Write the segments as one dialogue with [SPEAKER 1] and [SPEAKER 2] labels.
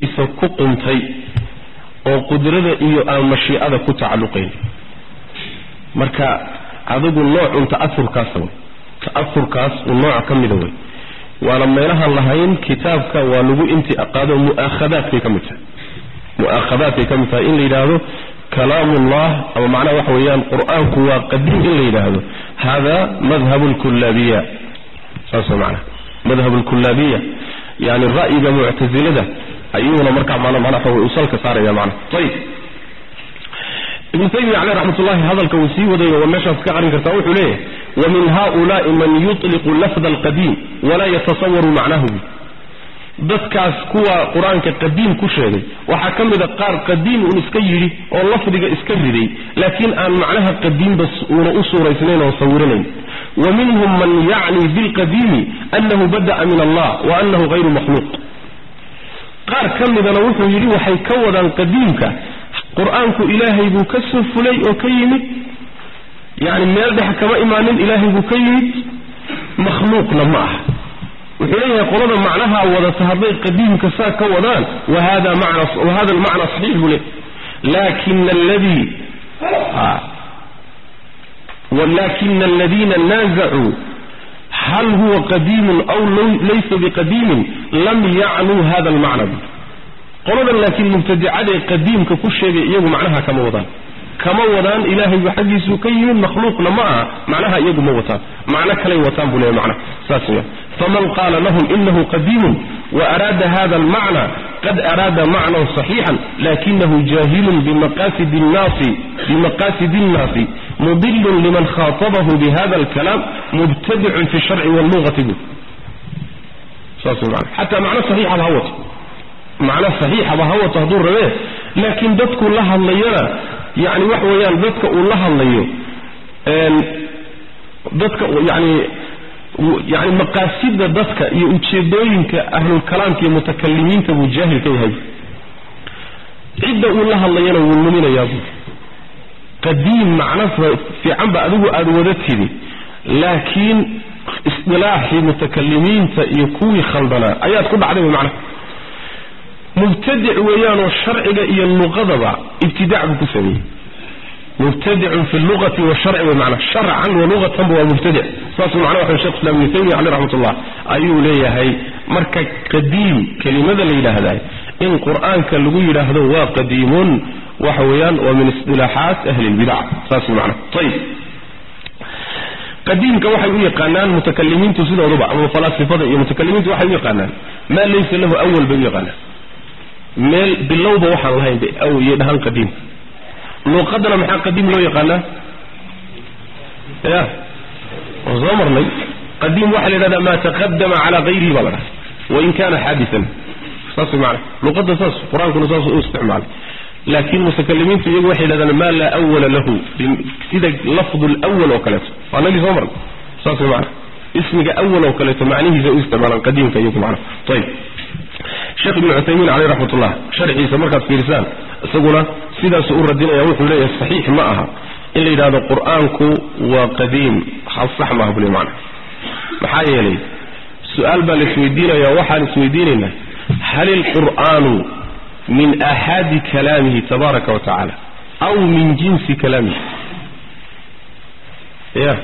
[SPEAKER 1] isa ku quntay oo qudrada iyo aan mashiicada ku tacalluqayn marka adigu noocun ta'aurkaasa wey ta'aurkaas uu nooca ka mida wey waana meelahaan lahayn kitaabka waa lagu inti aqaado mu'aakhadaadkay ka mid tahay mu'aakhadaadkay ka mid tahay in la yidhaahdo kalaamullah ama macnaha waxa weeyaan qur-aanku waa qadiim in la yidhaahdo hada madhabu lkullaabiya saas way macnaha madhabu lkullaabiya yani ra'yiga muctasilada ayuuna markaa mana mana waxa wey usalka saaraya macnaha ayib ibnu taymiya caleyh raxmatullahi hadalka uu sii wadayo waa meeshaas ka qarin kartaa wuxuu leeyahay wamin haulaai man yutliqu lafda alqadiim walaa yatasawaru macnahu dadkaas kuwa qur-aanka qadiim ku sheegay waxaa ka mid a qaar qadiim uun iska yidhi oo lafdiga iska riday laakiin aan macnaha qadiimba uuna u suuraysnayn oo sawiranayn wa minhum man yacni bilqadiimi annahu bada'a min allah wa annahu hayru makhluuq qaar ka midana wuxuu yidhi waxay ka wadaan qadiimka qur-aanku ilaahay buu ka soo fulay oo ka yimid yani meel dhex kama imaanin ilaahay buu ka yimid makhluuqna ma aha wuxuu leeyahay qolada macnaha wadata hadday qadiimka saa ka wadaan wahada almacna saxiix buu leeyahy lakina alladii lakina aladiina naazacuu hal huwa qadiimun aw laysa biqadiimin lam yacnuu hada almacna qoladan laakiin mubtadicadae qadiimka ku sheegay iyagu macnaha kama wadaan kama wadaan ilaahayba xaggiisuu ka yimid makhluuqna ma aha macnaha iyagu ma wataan macno kalay wataan buu leeyahy macnaha saas weya faman qaala lahum inahu qadiimun waaraada hada almacna qad araada macnan صaxiixan lakinahu jahilun bimaqasidi nnaasi bimaqasidi الnaasi mudilun liman khaaطabahu bihada alkalaam mubtadicun fi sharci wاllugati bu saas wey mana xataa macno saxiixaba ha wato macno saxiixaba ha wato hadduu rabee laakiin dadku la hadlayana yani waxa weeyaan dadka uu la hadlayo dadka yani yani maqaasida dadka iyo ujeedooyinka ahlulkalaamka iyo mutakalimiinta buu jaahil ka yahay cidda uu la hadlayana wuu luminayaabuu qadiim macno fiican ba adigu aada wada tidi laakiin isdilaaxii mutakalimiinta iyo kuwii khaldanaa ayaad ku dhacday wy macnaha mubtadic weeyaanoo sharciga iyo luqadaba ibtidaac buu ku sameeyey mubtadicun fi lugati washarci way macnaa sharcan wa lugatanba waa mubtadic saasuu macnaha waxa shekh islam ibnu taymiya caleyh raxmatullah ayuu leeyahay marka qadiim kelimada la yidhaahdaa in qur-aanka lagu yidhaahdo waa qadiimun waxa weeyaan waa min isdilaaxaat ahli lbidac saas way macnaha ayib qadiimka waxay u yaqaanaan mutakalimiintu sidooduba ama falaasifada iyo mutakalimiintu waxay u yaqaanaan maa laysa lahu awal bay u yaqaanaan meel bilowba waxaan lahayn bay aw iyo dhahaan qadiim luuqadana maxaa qadiim loo yaqaanaa ya waan soo marnay qadiim waxaa la yidhahdaa maa taqadama calaa hayrihi baa la dhaha wain kana xaadisan saas maana luuqadda saas qur-aankuna saas u isticmaalay laakiin mutakalimiintu iyagu waxay yidhahdaan maa laa awala lahu sida lafdu lwal oo kaleeto waa nagii soo marnay saas maana ismiga awal oo kaleeto macnihiisa u isticmaalaan qadiimka iyagu macna ayib sheekh ibnu cuthaymiin caleyh raxmatullah sharxiisa markaad fiirisaan isaguna sidaasuu u radinaya wuxuu leeyahay saxiix ma aha in la yidhahdo qur-aanku waa qadiim sax maaha bule macna maxaa yeelay su-aal baa la isweydiinaya waxaan isweydiinaynaa hal ilqur'aanu min aaxaadi kalaamihi tabaaraka wa tacaala aw min jinsi kalaamihi ya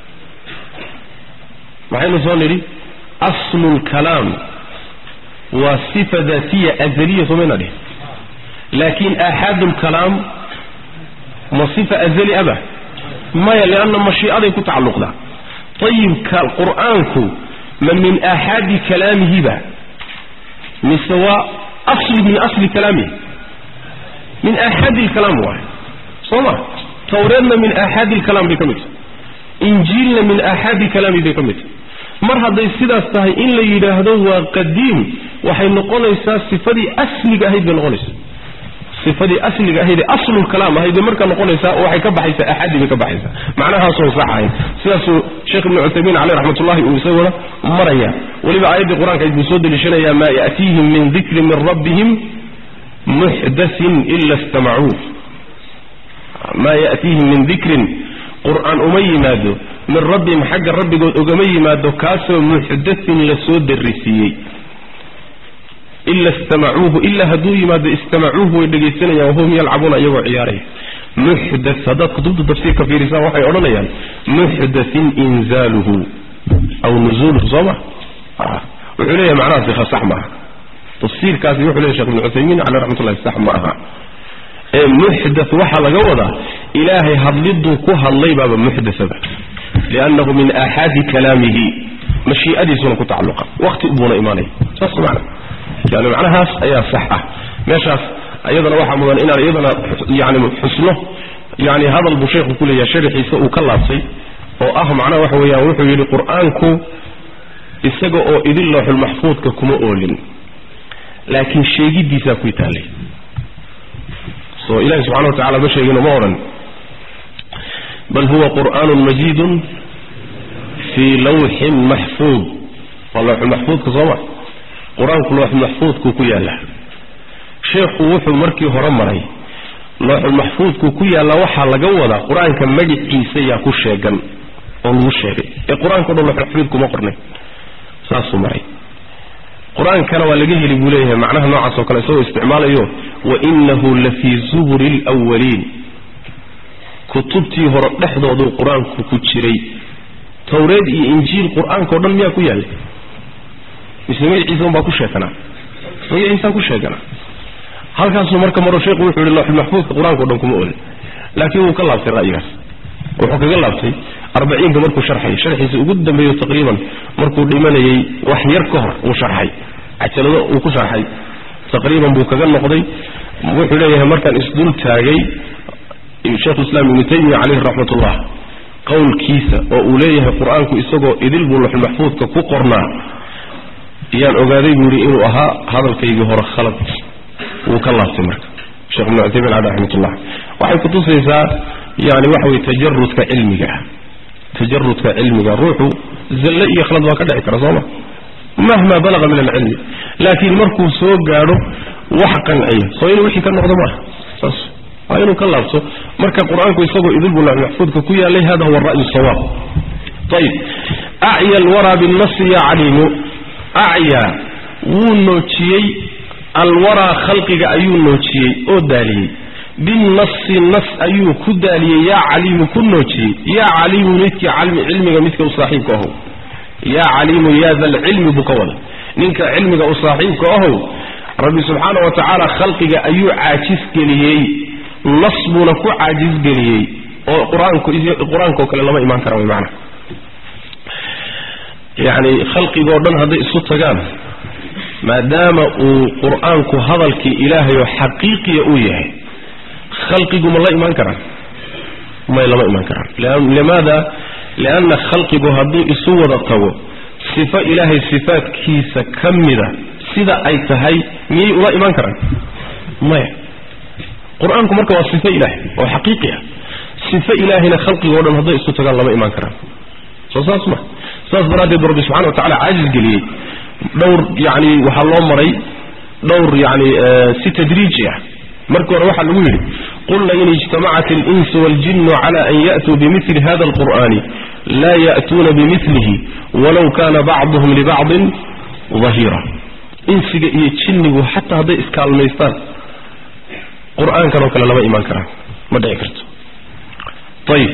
[SPEAKER 1] maxaynu soo nidhi aslu lkalaam waa sifa daatiya azaliya somayna dhihin laakin aaxaadu lkalaam ma sifa azali aba maya lianna mashiicaday ku tacalluqdaa ayibka qur-aanku ma min aaxaadi kalaamihiba mise waa asli min asli kalaamihi min aaxaadi lkalaam waay soo ma tawreedna min aaxaadi lkalaam bay ka mid tahay injiilna min aaxaadi kalaami bay ka mid tahay mar hadday sidaas tahay in la yidhaahdo waa qadiim waxay noqonaysaa sifadii asliga ahayd bay noqonaysaa sifadii asliga ahayd ee aslulkalaam ahayd bay markaa noqonaysaa oo waxay ka baxaysaa axadi bay ka baxaysaa macnahaasoon sax ahayn sidaasuu sheekh ibnu cuthaymiin caleyh raxmatullahi uu isaguna maraya weliba aayaddii qur-aanka buu soo deliishanayaa maa ya'tiihim min dikri min rabbihim muxdathin ila istamacuuh maa ya'tiihim min dikrin qur-aan uma yimaado min rabbihim xagga rabbigood ogama yimaado kaasoo muxdathin lasoo darisiiyey ila istamacuuhu ilaa hadduu yimaado istamacuuhu way dhegaysanayaan wahum yalcabuuna iyagoo ciyaaraya muxdat haddaad kutubta tafsiirka fiirisaan waxay odhanayaan muxdathin inzaaluhu aw nuzuuluhu soo ma wuxuu leeyahay macnahaasi sax maaha tafsiirkaasi wuxuu leeyahy shekh ibnu cuthaymiin caleh raxmatullahi sax ma aha ee muxdath waxaa laga wadaa ilaahay hadliduu ku hadlay baaba muxdathaba liannahu min aaxaadi kalaamihi mashii'adiisuna ku tacalluqa waqti buuna imaanaya saas macna yani macnahaas ayaa sax ah meeshaas iyadana waxaa mudan inaan iyadana yani xusno yani hadal buu sheekhu ku leeyahay sharaxiisa uu ka laabtay oo ah macnaha waxa weeyaan wuxuu yidhi qur-aanku isaga oo idin looxulmaxfuudka kuma oolin laakiin sheegidiisaa ku taallay so ilahi subxana wa tacala ma sheegin ma odhan bal huwa qur'aanun majiidun fii lawxin maxfuud waa lawxulmaxfuudka sooma qur-aanku lawxulmaxfuudkuu ku yaallaa sheekhu wuxuu markii hore maray lawxulmaxfuudkuu ku yaallaa waxaa laga wadaa qur-aanka magiciisa yaa ku sheegan oo lagu sheegay ee qur-aanka o dhan lawxulmaxfuud kuma qornay saasuu maray qur-aankana waa laga heli buu leeyahay macnaha noocaas oo kale isagoo isticmaalayo wainahu lafii zuburi lwaliin kutubtii hore dhexdooduu qur-aanku ku jiray tawreed iyo injiil qur-aanka o dhan miyaa ku yaallay mise magaciisa unbaa ku sheeganaa magaciisaa ku sheeganaa halkaasuu marka maro sheekhu wuxuu yihi lawxulmaxfuudka qur-aanka o dhan kuma olin laakiin wuu ka laabtay ra'yigaas wuxuu kaga laabtay arbaciinka markuu sharxayay sharxiisa ugu dambeeyo taqriiban markuu dhimanayay wax yar ka hor uu sharxay cajalado uu ku sharxay taqriiban buu kaga noqday wuxuu leeyahay markaan isdul taagay sheikhulislaam ibnu taymiya caleyhi raxmatullah qowlkiisa oo uu leeyahay qur-aanku isagoo idil buu laxulmaxfuudka ku qornaa ayaan ogaaday buu yidhi inuu ahaa hadalkaygii hore khalad wuu ka laabtay marka sheekh ibnu cuthaymin caleh raxmatullah waxay kutusaysaa yani waxa weye tajarudka cilmiga tajarudka cilmiga ruuxu zalle iyo khalad waa ka dhici kara sooma mahma balaga min alcilmi laakiin markuu soo gaadho wax qanciya soo inuu wixii ka noqdo maaha saas waa inuu ka laabto marka qur-aanku isagoo idilbu maxfuudka ku yaalay hada huwa ra'yu sawaab ayib acya alwaraa binnasi ya caliimu acya wuu noojiyey alwaraa khalqiga ayuu noojiyey oo daaliyey binnasi nas ayuu ku daaliyey yaa caliimu ku noojiyey yaa caliimu midkii cilmiga midka u saaxiibka ahow yaa caliimu yaa dalcilmi buu ka wada ninka cilmiga u saaxiibka ahow rabbi subxaana wa tacaala khalqiga ayuu caajisgeliyey nas buuna ku caajisgeliyey oo qur-aanku qur-aankao kale lama imaan kara way macana yacni khalqigoo dhan hadday isu tagaan maadaama uu qur-aanku hadalkii ilaahay oo xaqiiqiya uu yahay khalqigu ma la imaan karaan may lama imaan karaan limaada lianna khalqigu hadduu isu wada tago sifo ilaahay sifaadkiisa ka mida sida ay tahay miyay ula imaan karaan maya qur-aanku marka waa sifo ilaahay oo xaqiiqi ah sifo ilaahayna khalqigoo dhan hadday isu tagaan lama imaan karaan soo saas ma saas daraaddeed bu rabbi subxana wa tacala caajis geliyey dhowr yani waxaa loo maray dhowr yani si tadriiji ah markii hore waxaa lagu yidhi qulna in ijtamacat alinsu waaljinu cala an ya'tuu bimili hada alqur'ani laa ya'tuuna bimilihi walow kana bacduhum libacdin dahiira insiga iyo jinnigu xataa hadday iskaalmaystaan qur-aankan oo kale lama imaan karaan ma dhici karto ayib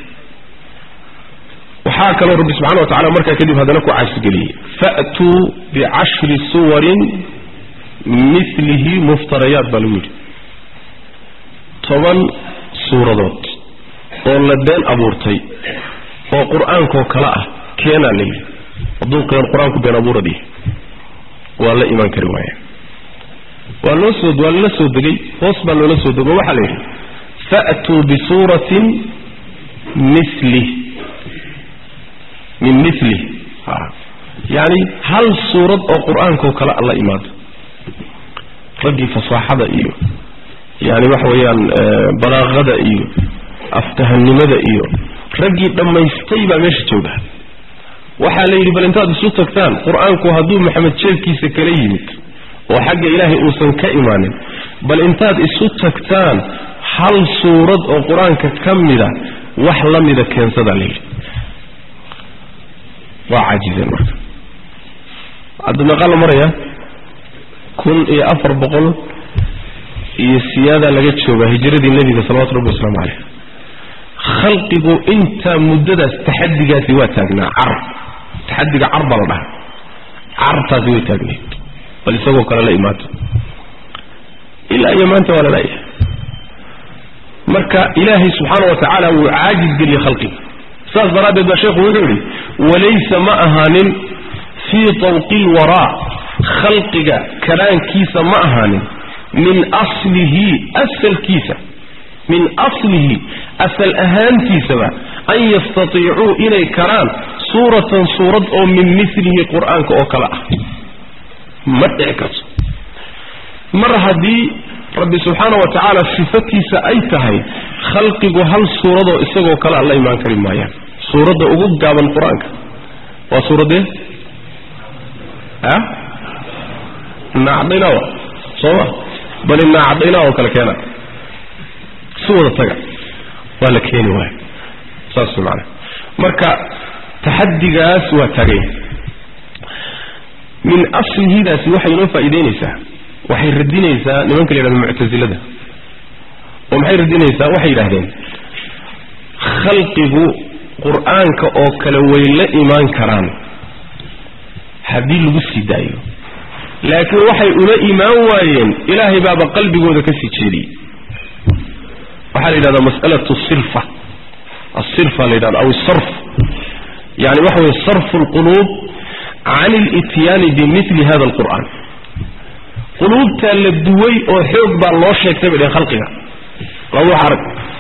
[SPEAKER 1] waxaa kaloo rabbi subxana wa tacala markaa kadib haddana ku caasgeliyey fa'tuu bicashri suwarin milihi muftarayaat baa lagu yidhi toban suuradood oo la been abuurtay oo qur-aankoo kale ah keenaa la yidhi hadduu qur-aanku been abuuradiya waa la imaan kari waaya waa loo soo waa lala soo degay hoos baa loola soo dego waxaa la yidhi fa'tuu bisuuratin milih min milih yani hal suurad oo qur-aankao kale la imaado raggii fasaaxada iyo yani waxa weeyaan balaaqada iyo aftahanimada iyo raggii dhammaystay baa meesha jooga waxaa la yidhi bal intaad isu tagtaan qur-aanku hadduu maxamed jeebkiisa kala yimid oo xagga ilaahay uusan ka imaanin bal intaad isu tagtaan hal suurad oo qur-aanka ka mida wax la mida keensadaa la yidhi waa caajizeen marka hadda meeqaa la maraya kun iyo afar boqol iyo siyaada laga jooga hijradii nebiga salawatu rabbi wasalaamu caleyh khalqigu intaa muddadaas taxadigaasi waa taagnaa car taxadiga car baa la dhaha cartaasi way taagneed bal isagoo kale la imaato ilaa iyo maanta waa lalayahay marka ilaahay subxaana wa tacaala wuu caajis geliyey khalqiga saas daraaddeed baa sheekhu wuxuu yidhi walaysa ma ahaanin fii tawqi lwaraa khalqiga karaankiisa ma ahaanin min aslihi asalkiisa min aslihi asal ahaantiisaba an yastatiicuu inay karaan suuratan suurad oo min milihi qur-aanka oo kale ah ma dhici karto mar haddii rabbi subxaana wa tacaala sifatiisa ay tahay khalqigu hal suuradoo isagoo kale a la imaan kari maayaan suuradda ugu gaaban qur-aanka waa suuraddee a naacdaynawa sooma bali naacdaynaa oo kale keena si wada taga waa la keeni waaya saas maanaa marka taxadigaas waa taaganya min aslihidaasi waxay inoo faa'iideynaysaa waxay radinaysaa nimanka la yidhahdo muctasilada oo maxay radinaysaa waxay yidhahdeen khalqigu qur-aanka oo kale way la imaan karaan haddii lagu sii daayo laakiin waxay ula imaan waayeen ilaahay baaba qalbigooda ka sii jeediyey waxaa la yidhahdaa mas'alatu sirfa asirfa la yidhahdo aw isarf yani waxa weye sarfu alquluub can ilityaani bimili hada alqur'an quluubtaa la duway oo xoog baa loo sheegtay bay dhehen khalqiga laba arag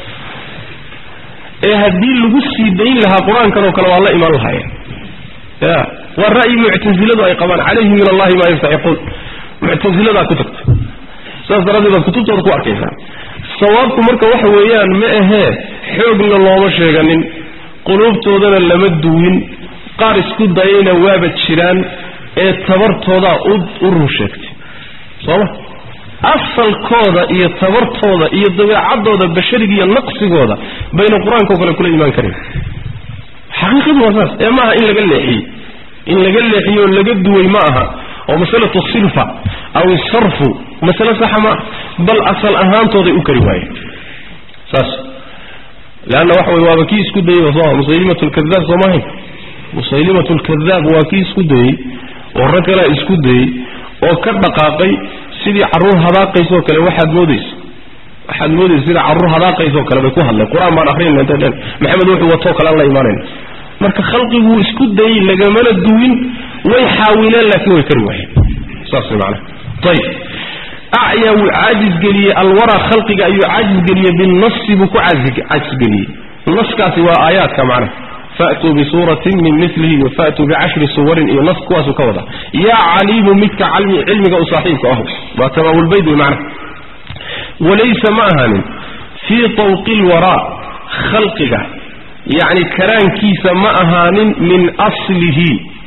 [SPEAKER 1] ee haddii lagu sii dayn lahaa qur-aankan oo kale waa la imaan lahaayeen ya waa ra'yi muctasiladu ay qabaan calayhi min allahi maa yastaxiquun muctasiladaa ku tagta saas daraaddeed baad kutubtooda ku arkaysaa sawaabku marka waxa weeyaan ma ahee xoogna looma sheeganin quluubtoodana lama duwin qaar isku dayayna waaba jiraan ee tabartoodaa u run sheegtay sooma asalkooda iyo tabartooda iyo dabeecadooda bashariga iyo naqsigooda bayna qur-aanka o kale kula imaan karin xaqiiqadu waa saas ee maaha in laga leexiyey in laga leexiyo laga duway ma aha oo masalatu silfa aw isarfu masale saxa ma bal asal ahaantooday u kari waayeen saas leanna waxa wey waaba kii isku dayey soo musaylimat lkadaab soo maahayn musaylimat lkadaab waa kii isku dayey oo rag kalea isku dayey oo ka dhaqaaqay sidii carruur hadaaqaysoo kale waxaad moodaysa waxaad moodaysa sida carruur hadaaqaysoo kale bay ku hadleen qur-aan baan akrinayna intay dhen maxamed wuxuu watoo kale aan la imaanayna marka khalqiguu isku dayey lagamana duwin way xaawileen laakiin way kari waayeen saas way macanaha ayib acyaa wuu caajisgeliyey alwaraa khalqiga ayuu caajisgeliyey binasi buu ku caajisgeliyey naskaasi waa aayaadka macnaha faatuu bisuuratin min milihi iyo faatuu bicashri suwarin iyo nas kuwaasuu ka wada yaa caliimu midka cilmiga u saaxiibka ahu waa tamaamulbayd wey macnaha walaysa ma ahaanin fii tawqi lwaraa khalqiga yacni karaankiisa ma ahaanin min aslihi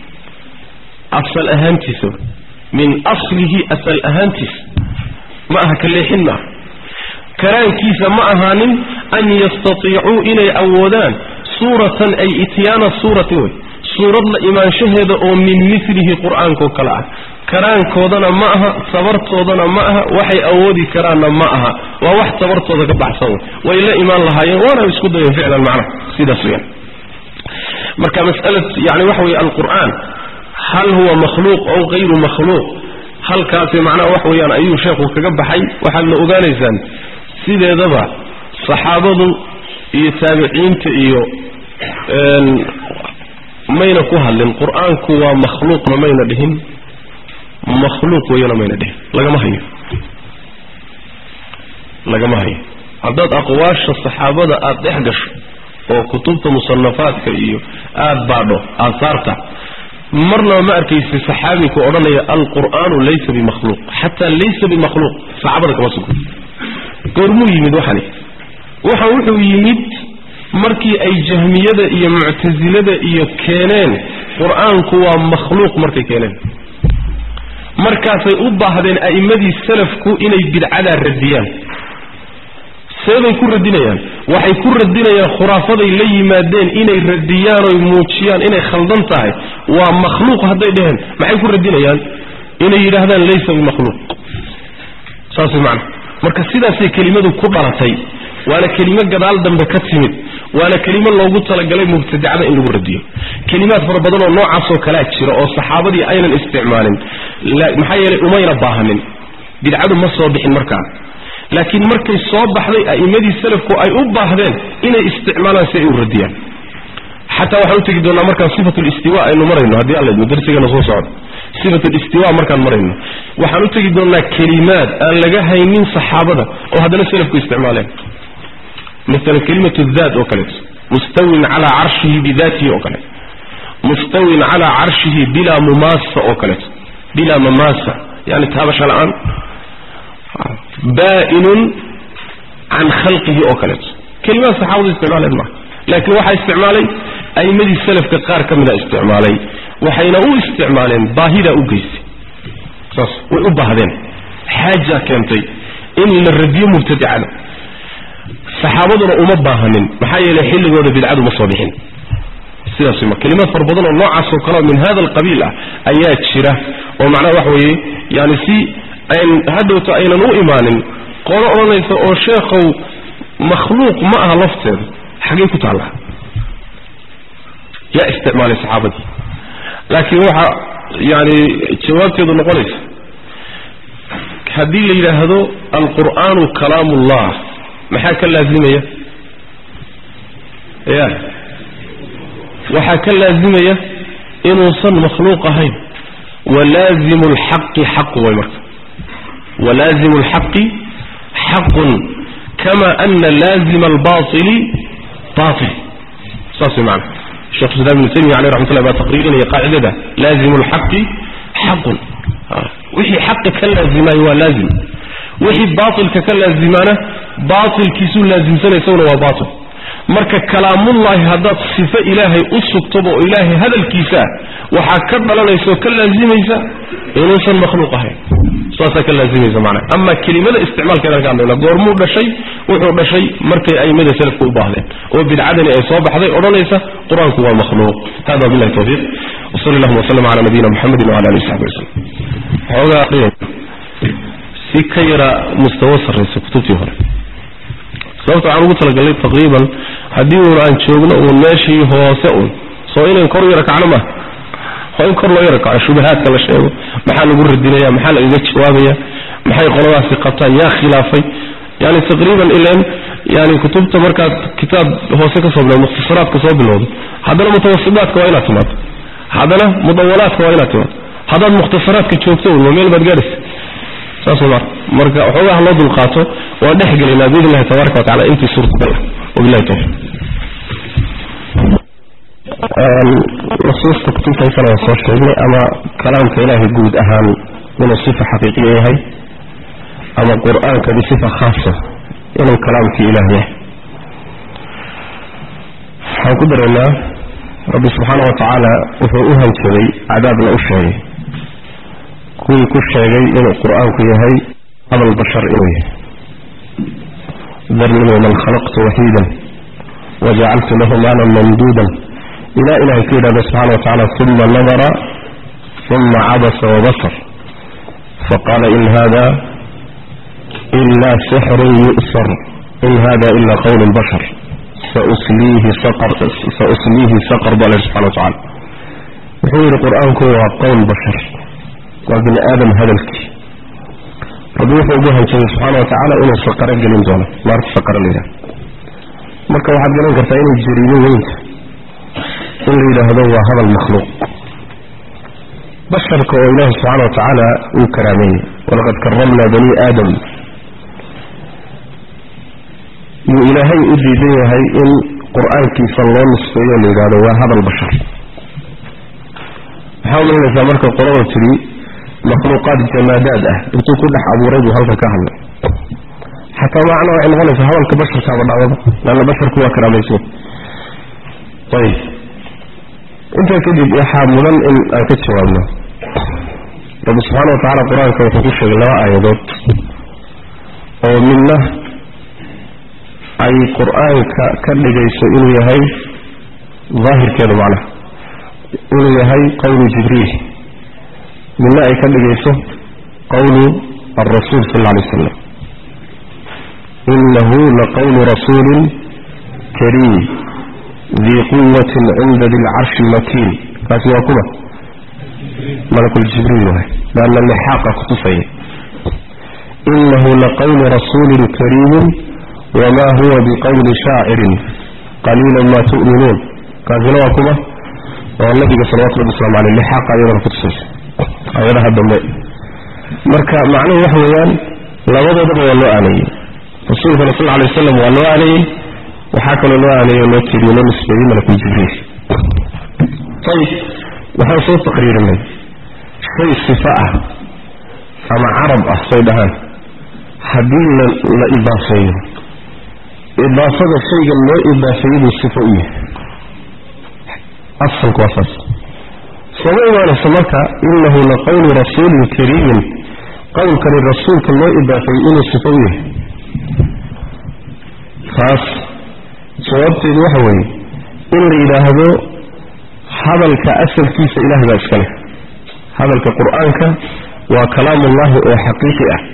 [SPEAKER 1] asal ahaantiisa min aslihi asal ahaantiisa ma aha ka leexin maaha karaankiisa ma ahaanin an yastatiicuu inay awoodaan suuratan ay ityaana suuratin wey suurad la imaanshaheeda oo min milihi qur-aankao kale ah karaankoodana ma aha tabartoodana ma aha waxay awoodi karaanna ma aha waa wax tabartooda ka baxsan wey way la imaan lahaayeen waana isku dayen ficlan macnaha sidaas weyaan marka masala yani waxa weye alqur'aan hal huwa makhluuq ow hayru makhluuq halkaasi macnaha wax weeyaan ayuu sheekhu kaga baxay waxaadna ogaanaysaan sideedaba saxaabadu iyo taabiciinta iyo mayna ku hadlin qur-aanku waa makhluuqna mayna dhihin makhluuq weyana mayna dhihin lagama hayo lagama hayo haddaad aqwaasha saxaabada aada dhex gasho oo kutubta musanafaadka iyo aada baadho aasaarta marnaba ma arkaysi saxaabiku odhanaya alqur'aanu laysa bimakhluuq xataa laysa bimakhluuq saxaabada kama sugo goormuu yimid waxani waxan wuxuu yimid markii ay jahmiyada iyo muctasilada iyo keeneen qur-aanku waa makhluuq markay keeneen markaasay u baahdeen a'immadii salafku inay bidcadaa radiyaan seebay ku radinayaan waxay ku radinayaan khuraafaday la yimaadeen inay radiyaan oy muujiyaan inay khaldan tahay waa makhluuq hadday dheheen maxay ku radinayaan inay yidhaahdaan laysa bimakhluuq saas way macana marka sidaasay kelimadu ku dhalatay waana kelimo gadaal dambe ka timid waana kelimo loogu talagalay mubtadacada in lagu radiyo kelimaad fara badan oo noocaasoo kalea jira oo saxaabadii aynan isticmaalin maxaa yeelay umayna baahanin bidcadu ma soo bixin markaa laakiin markay soo baxday a'immadii salafku ay u baahdeen inay isticmaalaan si ay u radiyaan xataa waxaan u tegi doonaa markaan sifat listiwa aynu marayno haddii alla idmo darsigana soo socdo sifat listiwa markaan marayno waxaan u tegi doonaa kelimaad aan laga haynin saxaabada oo haddana salafku isticmaaleen maala kelimatu daat oo kaleeto mustawin calaa carshihi bidaatihi oo kaleeto mustawin calaa carshihi bilaa mumaasa oo kaleeto bilaa mamaasa yani taabasha la-aan baainun can khalqihi oo kaleeto kelimaad saxaabadu isticmaaleen maaha laakiin waxaa isticmaalay a'imadii salafka qaar ka mida isticmaalay waxayna u isticmaaleen baahidaa u geysay saas way u baahdeen xaaja keentay in la radiyo mubtadicada saxaabaduna uma baahanin maxaa yeelay xilligooda bidcadu ma soo bixin sidaas ma kelimaad fara badan oo noocaas oo kale min hada alqabiil ah ayaa jira oo macnaha waxa weeye yani si ayn hadhowta aynan u imaanin qolo odhanaysa oo sheekhow makhluuq ma aha lafteeda xagay ku taallaa yaa isticmaalay saxaabadii laakiin waxa yani jawaabteedu noqonaysa haddii la yidhaahdo alqur'aanu kalaam ullah maxaa ka laazimaya ya waxaa ka laazimaya inuusan makhluuq ahayn walaazimu lxaqi xaqu way marka walaazimu lxaqi xaqun kama ana laazima albaili bail saas way maana shekh islam ibnu taymiya aleh raxmat llah baa taqriirinaya qaacidada laazimu lxaqi xaqun wixii xaqa ka laazimayo waa laazim wixii baatilka ka laazimaana baatilkiisuu laasimsanay isaguna waa baatil marka kalaamullaahi haddaad sifo ilaahay u sugtoba oo ilaahay hadalkiisa waxaa ka dhalanaysa oo ka laazimaysa inuusan makhluuq ahayn saasaa ka laazimaysa macnaha ama kelimada isticmaalkeedaan ka hadlayna goormuu dhashay wuxuu dhashay markay a'immada salafka u baahdeen oo bidcadani ay soo baxday odhanaysa qur-aanku waa makhluuq hada billahi tawfiiq wasali allahuma wasalam cala nabiyina muxamedin wala alihi saxbi waslm xoogaa si ka yara mustawo sarraysa kutubtii hore sababta waxaan ugu talagalnay taqriiban haddii uun aan joogno uun meeshii hoose un soo inayn kor u yara kacno maaha waa in kor loo yara kaco shubahaadka la sheego maxaa lagu radinaya maxaa lagaga jawaabaya maxay qoladaasi qabtaan yaa khilaafay yani taqriiban ilan yani kutubta markaad kitaab hoose ka soo bilowdo mukhtasaraadka soo bilowdo haddana mutawasidaadka waa inaad timaado haddana mudawalaadka waa inaad timaado haddaad mukhtasaraadka joogto un meel baad gaadhaysa saas ma marka waxoogaa loo dulqaato waan dhex gelaynaa biidn illahi tabaraka watacala intii suurtagal ah wabillahi tawfiq nusuusta kutubtaysana waan soo sheegnay ama kalaamka ilaahay guud ahaan inuu sifa xaqiiqiya yahay ama qur-aanka bisifa khaasa inuu kalaamkii ilaah yahay waxaan ku dareynaa rabbi subxaana wa tacaala wuxuu u hanjabay cadaabna u sheegay kuwii ku sheegay inuu qur-aanku yahay hadal bashar inuu yahay darnii waman khalaqtu waxiidan wajacaltu lahu maalan mamduudan ilaa ilahay ku yidhahda subxana wa tacala uma nadara uma cabasa wabasar faqaala in hada ila sixrun yu'sar in hada ila qowl bashar sausliihi saqar baa la subxana wa tacala wuxuu yidhi qur-aanku waa qowl bashar waa bini aadam hadalkii rabbi wuxuu ugu hanjabay subxaana wa tacaala inuu saqaro gelin doono naarta saqaro la yidhahdo marka waxaad garan kartaa inay jariimo weynta in la yidhaahdo waa hadal makhluuq basharka oo ilaahi subxaana wa tacaala uu karaameeyey walaqad karamnaa bani aadam yuu ilaahay u diidan yahay in qur-aankiisa loo nisfeeyo la yidhahdo waa hadal bashar maxaa umalinaysaa marka qolada tidhi makhluuqaad jamaadaad ah intuu ku dhex abuuray buu halkan ka hadlay xataa macna waxay noqonaysaa hadalka basharkaaba dhacdaba leanna basharku waa karaamaysan ayib intaa kadib waxaa mudan in aan ka jawaabno rabbi subxaana wa tacala qur-aanka wuxuu ku sheegay laba aayadood oo midna ay qur-aanka ka dhigayso inuu yahay daahirkeedu macnaha inuu yahay qowlu jibriil midna ay ka dhigayso qawlu alrasuul sal alla alay wasalam inahu laqawlu rasuulin kariim dii quwatin cinda di lcarshi makiin kaasi waa kuma malakuljibriil waay laanna lixaaqa kutusaya inahu laqawlu rasuulin kariimin wma huwa biqawli shaacirin qaliila ma tu'minuun kaasina waa kuma oo nabiga salawatu rabbi waslamu aleyh lixaaqa ayadana kutusaysa ayadaha dambe marka macnuhu waxa weeyaan labadoodaba waa loo aaneeyey rasuulkana sal alay wasalam waa loo aaneeyey waxaa kaloo loo aaneeyey oo loo tiriyo loo nisbeeyey malakul jibriil ayib waxaan soo taqriirinay shay sifa ah ama carab ah say dhahaan haddii la idaafeeyo idaafada shaygan loo idaafeeyey buu sifo u yahay asalku waa saas sooma imaanayso marka inahu laqawlu rasuulin kariimin qowlkani rasuulka loo idaafeeyey inuu sifo u yahay taas jawaabteedu waxa weeye in la yidhaahdo hadalka asalkiisa ilaah baa iska leh hadalka qur-aanka waa kalaamullahi oo xaqiiqi ah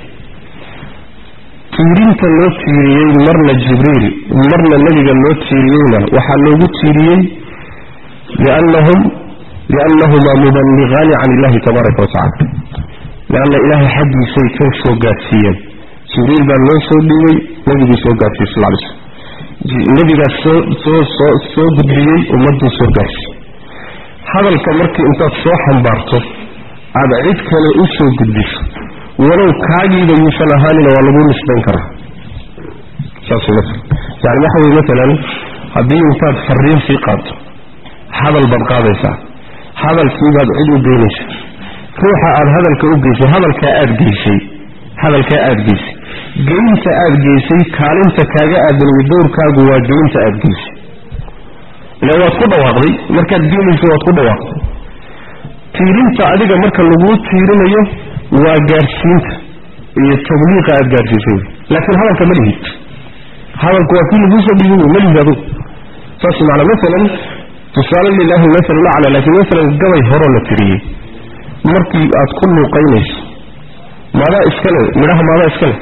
[SPEAKER 1] tiirinta loo tiiriyey marna jibriil marna nebiga loo tiiriyeyna waxaa loogu tiiriyey liannahum liannahumaa muballigaani can illahi tabaaraka wa tacala lianna ilaahay xaggiisay ka soo gaadsiiyeen jibriil baa loo soo dhiibay nebiguu soo gaadsiiyey sal lay slm nebigaas soo soo soo soo gudbiyey ummadduu soo gaadsiiyey hadalka markii intaad soo xambaarto aada cid kale u soo gudbiso walow kaagiiba yuusan ahaanina waa lagu nisbayn karaa saas maa yani waxa weye maalan haddii intaad fariin sii qaadto hadal baad qaadaysaa hadalkiibaad cid u geynaysa ruuxa aad hadalka u geysay hadalkaa aad geysay hadalkaa aad geysay geynta aad geysay kaalinta kaaga aadaniyo dowrkaagu waa geynta aad geysay ila waad ku dhawaaqday markaad geenaysa waad ku dhawaaqday tiirinta adiga marka laguu tiirinayo waa gaadhsiinta iyo tabliiqa aad gaadhsiisay laakiin hadalka ma lihid hadalku waa kii laguusoo dhiibay ma lihid adugu saas macanaa maalan tusaale lilaahi maala lacla laakiin maalan gabay horoo la tiriyey markii aad ku luuqaynayso maadaa iskale midhaha maadaa iskale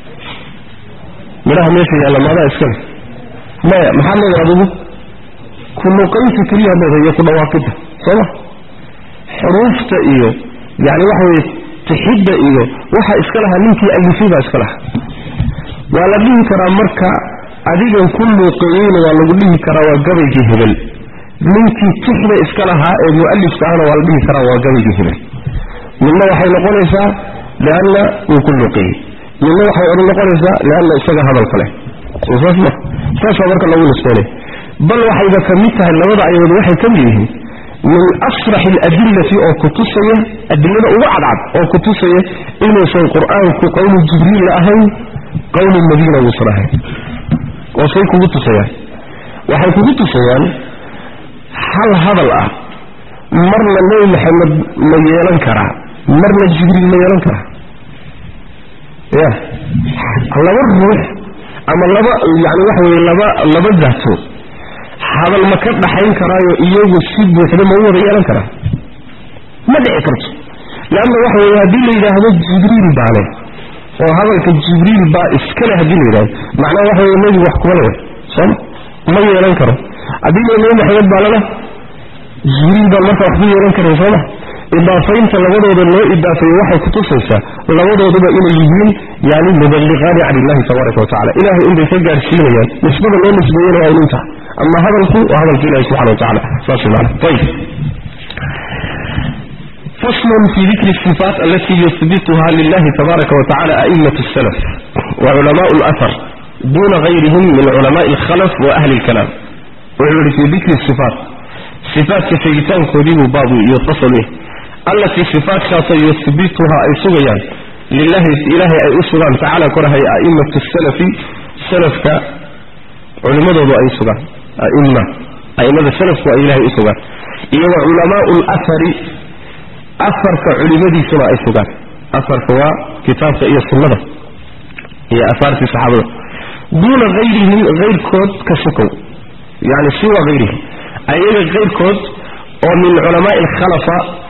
[SPEAKER 1] midhaha meesha yaalla maadaa iskale maya maxaad leedahay adugu ku luuqaynta keliyaad leedahay iyo ku dhawaaqidda sooma xuruufta iyo yani waxa weye tixidda iyo waxa iska lahaa ninkii alifay baa iska lahaa waa la dhihi karaa marka adigan ku luuqeeyeyna waa lagu dhihi karaa waa gabaygii hebel ninkii tixda iska lahaa ee mu'alifka ahna waa la dhihi karaa waa gabaygii hebel midna waxay noqonaysaa lianna uu ku luuqeeyey midna waxay odhan noqonaysaa lianna isaga hadalka leh soo saas ma saasaa marka lagu nisbeynay bal waxayba ka mid tahay labada ayadood waxay ka mid yihiin min asrax aladillati oo kutusaya adilada ugu cadcad oo kutusaya inuusan qur-aanku qowlu jibriil la ahayn qowlu nabiyna uusan ahayn oo say kugu tusayaan waxay kugu tusayaan hal hadal ah marna nebi maxamed ma yeelan karaa marna jibriil ma yeelan karaa ya laba ruux ama laba yani waxa weye laba laba daato hadal ma ka dhaxayn karaayo iyagu si buuxda ma u wada yeelan karaa ma dhici karto leanna waxa weye haddii la yidhaahdo jibriil baa leh oo hadalka jibriil baa iskale haddii la yidhahdo macnaha waxa weye nebigu wax kuma leh sooma ma yeelan karo haddii la nebi maxamed baa lala jibriil baan marka wax ku yeelan karin sooma idaafaynta labadooda loo idaafeeyo waxay kutusaysaa labadooduba inay yihiin yani muballiqaani can illahi tabaaraka wa tacala ilahay inbay ka gaadhsiinayaan nisbada loo nisbeeyena waa inuu tahay ama hadalku waa hadalka ilahi subxana wa tacala saas maana ayib فصل في ذكر الصفات التي يثبتها لله تبارك وتعالى أئمة السلف وعلماء الأثر دون غيرهم من علماء الخلف وأهل الكلام وعلم في ذكر الصفات صفات كشيطان كذيب بعض يتصل به التي صفات كاسا يثبتها أي سغيان لله إلهي أي أسغان تعالى كرها أئمة السلف سلف علماء أي سغان أئمة أئمة السلف وإلهي أسغان إيه علماء الأثر أثر كعلماء سنة أي سغان أثر هو كتاب إيه السنة هي أثار في صحابة دون غيرهم غير كود كسكو يعني سوى غيرهم أي غير كود ومن علماء الخلفاء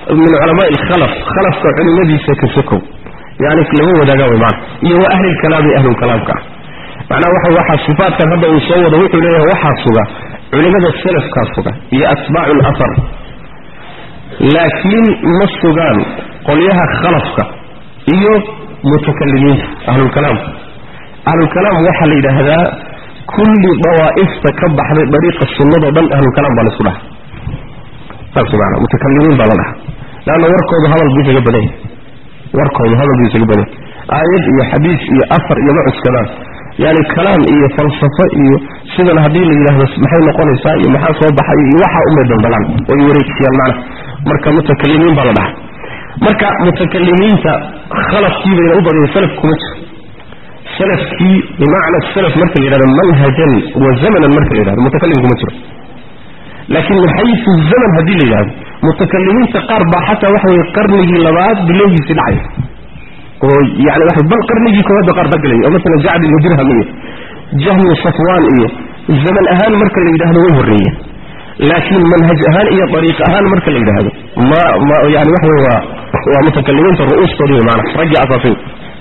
[SPEAKER 1] min culamaai alkhalaf khalafka culimadiisa ka sokow yani lama wadaaga way maana iyo wa ahlilkalaami ahlulkalaamka ah macnaha waxa waxaa sifaatkan hadda uu soo wado wuxuu leeyahay waxaa suga culimada salafkaa suga iyo atbaacu lafar laakiin ma sugaan qolyaha khalafka iyo mutakalimiinta ahlulkalaamka ahlulkalaam waxaa la yidhaahdaa kulli dawaa'ifta ka baxday dariiqa sunnado dhan ahlulkalaam baa laisku dhaha saas maana mutakalimiin baa la dhaha leanna warkoodu hadal buu isaga badan yahay warkoodu hadal buu isaga badan yahay aayad iyo xadiis iyo afar iyo ma cuskadaan yani kalaam iyo falsafo iyo sidan haddii la yidhaahdo maxay noqonaysaa iyo maxaa soo baxay iyo waxaa umay daldalaan way wareejiyaan macna marka mutakalimiin baa la dhaha marka mutakalimiinta khalafkii bayna u badiyay salaf kuma jiro salafkii bimacna salaf marka la yidhahdo manhajan wa zamanan marka la yidhahdo mutakalim kuma jiro laakiin min xayisu zaman haddii la yidhahdo mutakalimiinta qaar baa xataa waxa weye qarnigii labaad bilowgiisii dhacay oo yani waxa bal qarnigii koowaad ba qaar ka gelay oo masalan jacd ibnu dirham iyo jahmi safwaan iyo zaman ahaan marka la yidhahdo way horreeyeen laakiin manhaj ahaan iyo dariiq ahaan marka la yidhaahdo ma ma yani waxa wey waa waa mutakalimiinta ru'uustoodii wey maana raggii asaasay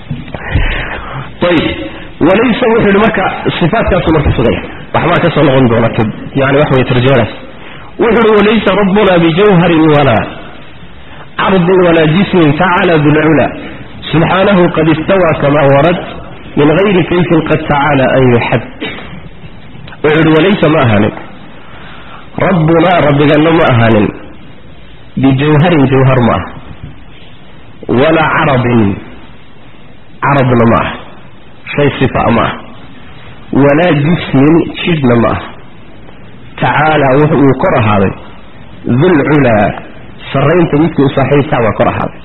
[SPEAKER 1] ayib walaysa wuxuu yidhi marka sifaadkaasu marka sugaya waxbaa ka soo noqon doona yani waxa wey tarjamadaas wuxuu yidhi walaysa rabbuna bijawharin walaa cardin walaa jismin tacala bilcula subxaanahu qad istawaa kama warad min gayri kayfin qad tacaala an yuxad wuxuu yidhi walaysa ma ahaanin rabbunaa rabbiganna ma ahaanin bijawharin jawhar ma ah walaa carabin carabna ma ah shay sifa ma ah walaa jismin jidhna ma ah tacaala wuxuu kor ahaaday dulculaa sarraynta midkii u saaxiibkaa baa kor ahaaday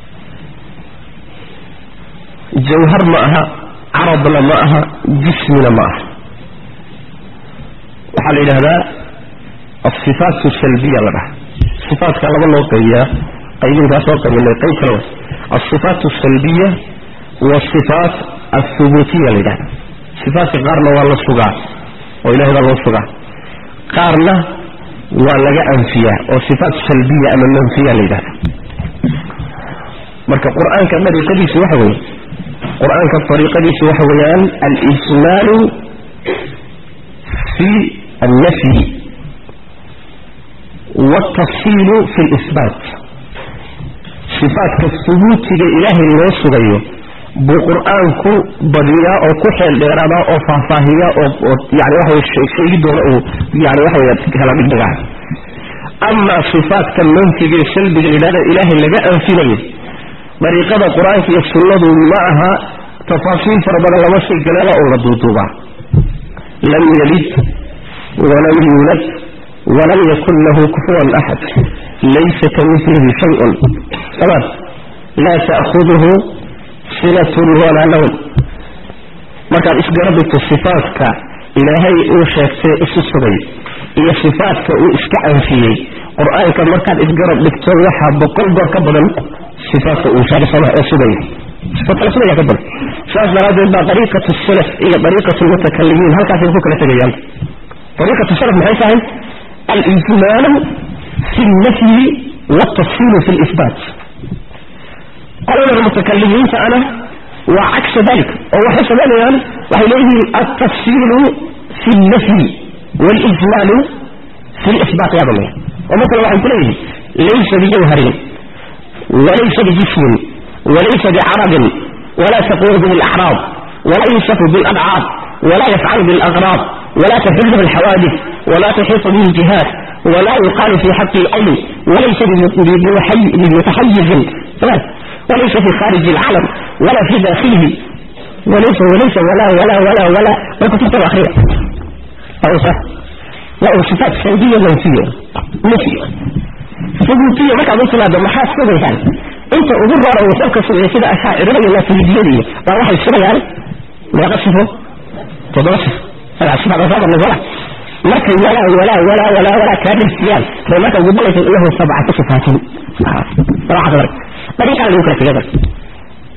[SPEAKER 1] jawhar ma aha carabna ma aha jismina ma aha waxaa la yidhahdaa asifaat salbiya la dhaha sifaatka laba loo qaybiyaa qaybinkaa soo qaybinay qayb kale wa alsifaat asalbiya wasifaat althubuutiya la yidhahda sifaatka qaarna waa la sugaa oo ilahay baa loo sugaa qaarna waa laga anfiyaa oo sifaat salbiya ama manfiya la yidhahda marka qur-aanka dariiqadiisu waxa weeye qur-aanka dariiqadiisu waxa weeyaan alijmaalu fi alnafyi waaltafsiilu fi lisbaat sifaatka hubuutiga ilaahay loo sugayo buu qur-aanku badiyaa oo ku xeel dheeraadaa oo faahfaahiya oo yani waxa sheegi doona uu yani waxa wey kala dhigdhigaa amaa sifaatka manfiga ee salbiga layidhahda ilaahay laga anfinayo dariiqada qur-aanka iyo sunnadu ma aha tafaasiil fara badan lama sii galeela oo la duuduubaa lam yalid walam yuulad walam yakun lahu kufuwan axad laysa kamilihi shayun samaan laa ta'khuduhu sinatun walaa nawm markaad isgarabigto sifaatka ilaahay uu sheegtay isu sugay iyo sifaatka uu iska anfiyey qur-aanka markaad isgarab dhigto waxaa boqol goor ka badan sifaatka uu sheegsana ee sugaya sifaadkala sugaya ka badan saas daraaddeed baa dariiqatu salaf iyo dariiqatu lmutakalimiin halkaasay ku kala tegayaan dariiqatu salaf maxay tahay alijmaalu fi lnafyi waaltafsiilu fi lisbaat qolada mutakalimiinta ana waa cagsa dalik oo waxay samaynayaan waxay leeyihiin altafsiilu fi lnafyi walijmaalu fi lisbaat yaa damaya oo masala waxay ku leeyihiin laysa bijawharin walaysa bijismin walaysa bicarabin wala taquudu bilacraab wala yusafu biladcaab wala yafcalu bilaqraab wala taxilhu alxawaadif wala tuxiitu bihi jihaad wala yuqaalu fi xaqi alcilm walaysa bimutaxayizin وليس في خارج العالم ولا في داخله وليس وليس ولا ولا ولا ولا ما كنت تكتب أخيرا أو صح لا صفات سلبية منفية نفية ثبوتية ما كان يصل هذا محاس كذا يعني انت أقول رأى وسألك سنة كده أشاعر رأي الله في الدنيا فواحد السنة يعني ما يقصفه تدرسه هذا السنة بصابة النظرة لكن ولا ولا ولا ولا ولا كان الاستيال فما كان يقول لك له سبعة صفات راح أخبرك طريقة اللي يمكن تقدر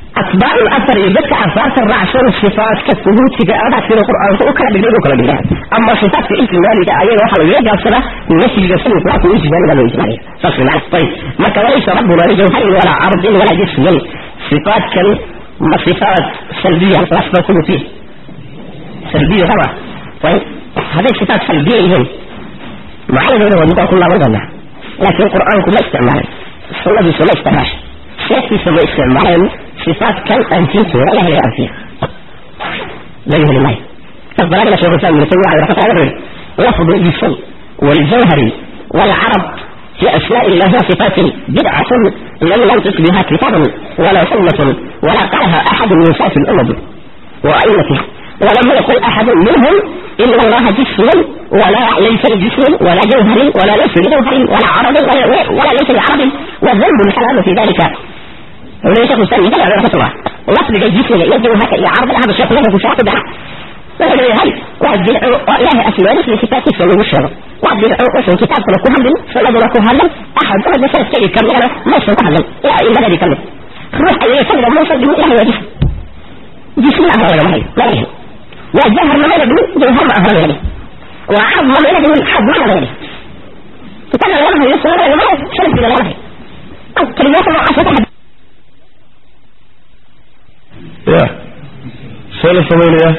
[SPEAKER 2] atbaac الاثر iyo dadka asaarta raacsan sifaadka suhuutiga adaa sida qur-aanka u kala dhigay u kala dhigaa ama sifaadka ijmaaliga ayaga waxaa lagaga gaabsadaa nafyiga sida iطlaaqu ijmaaliga loo ijmaaliya saas wey macna ayib marka walaysa rabbuna lijawharin walaa cardin walaa jismin sifaadkan ma sifaat salbiya lasba kulu fiih salbiya raba ayib hadday sifaat salbiya yihiin macnaheeda waa midaan ku laaban doonaa laakiin qur-aanku ma isticmaalay sunnadiisu ma isticmaashay sheektiisa ma isticmaaleen صفات كم أنفيته ولا هي أنفيه لا يهل الله فالضلال شيخ الإسلام ابن تيمية عليه رحمة الله لفظ الجسم والجوهر والعرب في أسماء الله وصفات بدعة لم ينطق بها كتاب ولا سنة ولا قالها أحد من صاف الأمم وأئمتها ولم يقل أحد منهم إن الله جسم ولا ليس بجسم ولا جوهر ولا ليس بجوهر ولا عرب ولا, ولا ليس بعرب والذنب الحلال في ذلك وليس شيخ الإسلام يدل على رحمة الله لفظ الجسم يجب هكا يعرض هذا الشيخ له في شاطئ دعا وهذا يهل واحد يدعو إله أسماء مثل صفات السماء والشر واحد يدعو اسم كتاب فلكو هلم فلد لكو هلم أحد واحد مثلا كي يكمل أنا ما يسمى هلم لا إلا الذي يكمل روح أي يسمى ما يسمى إله هو جسم جسم لا أهل ولا لا يهل والجهر ما يلد جوهر ما أهل ولا وعظم ما يلد من حظ ما أهل ولا فكان الله يسمى ولا ما شرف إلى الله كلمات الله عشرة
[SPEAKER 1] ya see la samaynayaa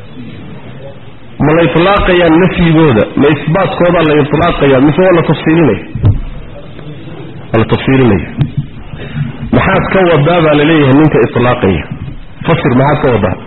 [SPEAKER 1] ma la itlaaqayaa nafyigooda ma isbaatkoodaa la itlaaqayaa mise waa la tafsiilinaya waa la tafsiilinaya maxaad ka wadaa baa laleeyahay ninka itlaaqaya fasir maxaad ka wadaa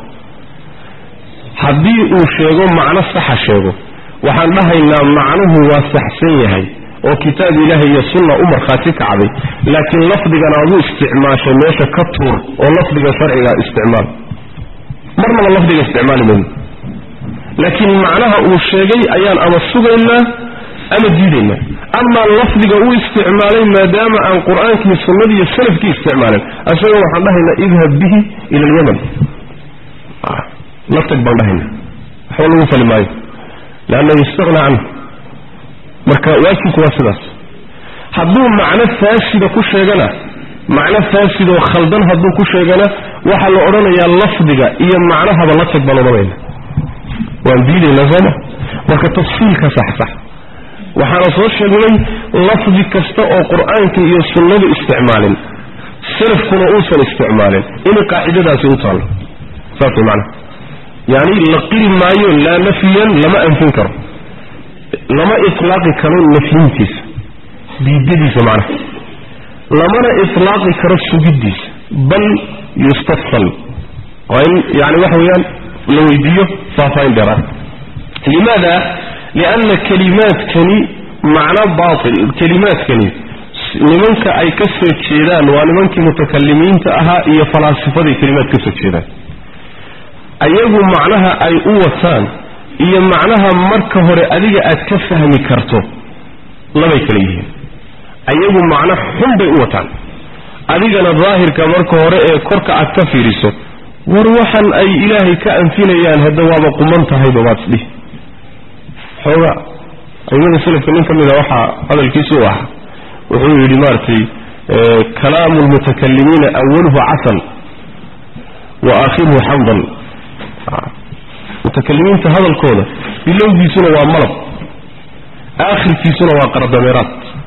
[SPEAKER 1] haddii uu sheego macno saxa sheego waxaan dhahaynaa macnuhu waa saxsan yahay oo kitaab ilaahay iyo sunna u markhaati kacday laakiin lafdigan aad u isticmaashay meesha ka tuur oo lafdiga sharciga isticmaal marnaba lafdiga isticmaali mayno laakiin macnaha uu sheegay ayaan ama sugaynaa ama diidaynaa amaa lafdiga u isticmaalay maadaama aan qur-aankii sunnadii iyo salafkii isticmaalin isaga waxaan dhahaynaa idhab bihi ila alyaman la tag baan dhahaynaa waxba lagu fali maayo leanna yustaqna canhu marka waajibku waa sidaas hadduu macno faasida ku sheegana macno faasidoo khaldan hadduu ku sheegana waxaa la odhanayaa lafdiga iyo macnahaba la tag baan odhanayna waan diidaynaa sooma marka tafsiilka saxsax waxaana soo sheegnay lafdi kasta oo qur-aanka iyo sunnadu isticmaalin salafkuna uusan isticmaalin inay qaacidadaasi u taallo saas way macnaha yacni la qiri maayo laa nafyan lama anfin karo lama itlaaqi karo nafyintiisa diidadiisa macnaha lamana itlaaqi karo sugiddiisa bal yustafsal waa in yani waxa weeyaan la weydiiyo faahfaahin dheeraad limaada lianna kelimaadkani macno baatil kelimaadkani nimanka ay ka soo jeedaan waa nimankii mutakalimiinta ahaa iyo falaasifaday kelimaad ka soo jeedaan ayagu macnaha ay u wataan iyo macnaha marka hore adiga aad ka fahmi karto labay kala yihiin ayagu macno xun bay u wataan adigana daahirka marka hore ee korka aad ka fiiriso war waxan ay ilaahay ka anfinayaan hadda waaba quman tahayba waad isdhihi xooga aimada salafka nin ka mida waxaa hadalkiisu u ahaa wuxuu yidhi maaragtay kalaamu lmutakalimiina awaluhu casal wa aakhiruhu xamdan mutakalimiinta hadalkooda bilowgiisuna waa malab aakhirkiisuna waa qardameeraad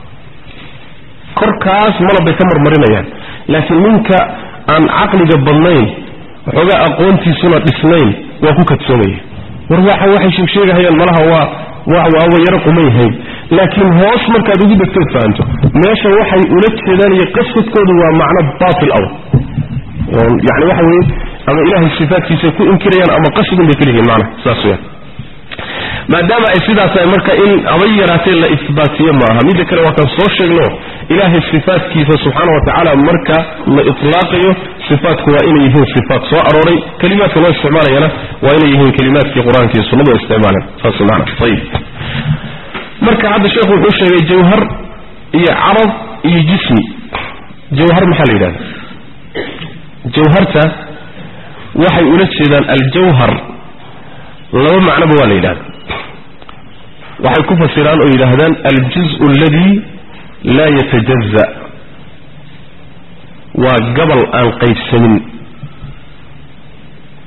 [SPEAKER 1] korkaas malab bay ka marmarinayaan laakiin ninka aan caqliga badnayn waxoogaa aqoontiisuna dhisnayn waa ku kadsoomaya war waxa waxay sheegsheegahayaan malaha waa waa waaba yaro qumayhayn laakiin hoos markaad ugu degtood fahanto meesha waxay ula jeedaan iyo qasadkoodu waa macno baatil aw yani waxa weeye ama ilaahay sifaadkiisa ku inkirayaan ama qasidun bay kaliyihiin macna saas weyaan maadaama ay sidaas tahay marka in abay yaraatee la isbaatiyo maaha midda kale waa kan soo sheegno ilaahay sifaadkiisa subxaana wa tacaala marka la itlaaqayo sifaatku waa inay yihiin sifaat soo arooray kelimaadka loo isticmaalayana waa inay yihiin kelimaadkii qur-aanka iyo sunnadu ay isticmaaleen saas maana ayib marka hadda sheekhu wuxuu sheegay jawhar iyo carab iyo jismi jawhar maxaa la yidhahda jawharta waxay ula jeedaan aljawhar laba macnoba waa la yidhahda waxay ku fasiraan oo yidhaahdaan aljuz aladi laa yatajaza waa gabal aan qaybsamin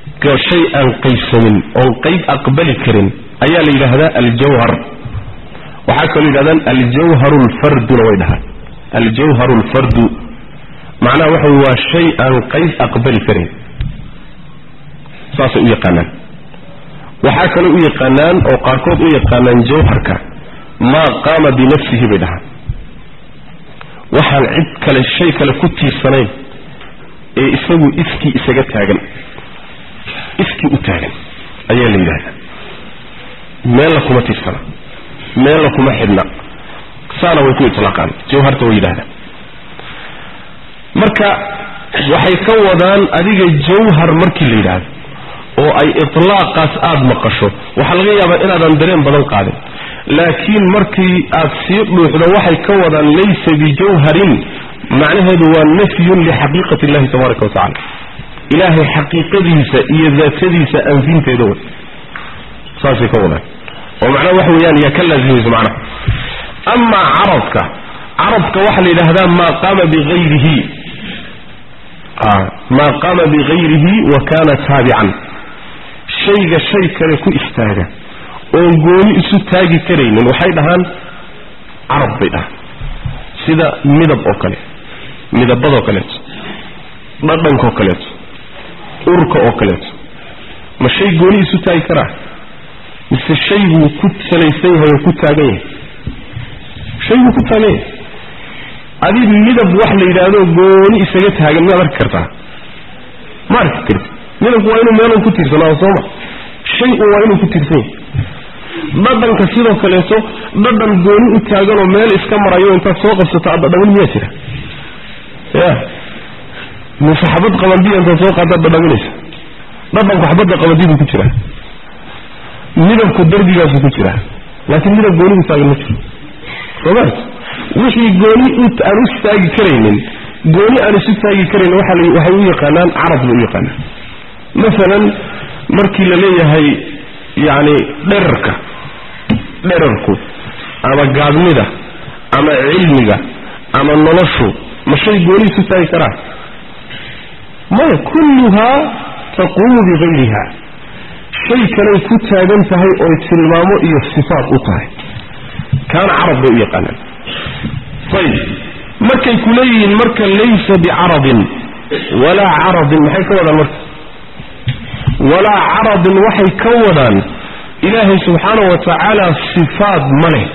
[SPEAKER 1] shay aan qaybsamin oon qayb aqbali karin ayaa la yidhaahdaa aljawhar waxaa kaloo yidhahdaan aljawharu lfarduna way dhahaan aljawharu lfardu macnaha waxa wey waa shay aan qayb aqbali karin saasay u yaqaanaan waxaa kaloo u yaqaanaan oo qaarkood u yaqaanaan jawharka maa qaama binafsihi bay dhahaan waxaan cid kale shay kale ku tiirsanayn ee isagu iskii isaga taagan iskii u taagan ayaa la yidhahdaa meella kuma tiirsana meella kuma xidhna saana way ku itlaaqaan jawharta way yidhahdaan marka waxay ka wadaan adiga jawhar markii la yidhaahdo oo ay itlaaqaas aada maqasho waxaa laga yaabaa inaadan dareen badan qaadin laakiin markii aad sii dhuuxdo waxay ka wadaan laysa bijawharin macnaheedu waa nafyun lixaqiiqati illahi tabaaraka wa tacala ilaahay xaqiiqadiisa iyo daatadiisa anfinteeda way saasay ka wadaan oo macnaha waxa weeyaan yaa ka laazimayso macnaha amaa carabka carabka waxaa la yidhaahdaa maa qaama bigayrihi maa qaama bigayrihi wa kana taabican shayga shay kale ku istaaga oon gooni isu taagi karaynin waxay dhahaan carab bay dhahaan sida midab oo kale midabadoo kaleeto dhadhankaoo kaleeto urka oo kaleeto ma shay gooni isu taagi karaa mise shayguu ku salaysan yahay oo ku taagan yahay shayguu ku taagan yahay adi midab wax la yidhaahdo gooni isaga taagan miyaad arki kartaa ma arki karti midabku waa inuu meelun ku tiirsanaado sooma shay un waa inuu ku tiirsan yahay dhadhanka sidoo kaleeto dhadhan gooni u taaganoo meel iska marayo intaad soo qabsato aad dhadhamin miyaa jira ya mise xabad qabandiya intaad soo qaadaad dhadhaminaysa dhadhanku xabadda qabandibuu ku jiraa midabku darbigaasu ku jiraa laakiin midab gooni u taagan ma jiro sooma wixii gooni aan u taagi karaynin gooni aan isu taagi karayn waxay u yaqaanaan carab bay u yaqaanaan masalan markii la leeyahay yacni dherarka dherarku ama gaadnida ama cilmiga ama noloshu ma shay gooni isu taagi karaa maya kulluhaa taquumu bigayriha shay kaley ku taagan tahay oy tilmaamo iyo sifaat u tahay kaana carab bay u yaqaanaan ayib markay ku leeyihiin marka laysa bicaradin walaa caradin maxay ka wadaan marka walaa caradin waxay ka wadaan ilaahay subxaana wa tacaala sifaad ma leh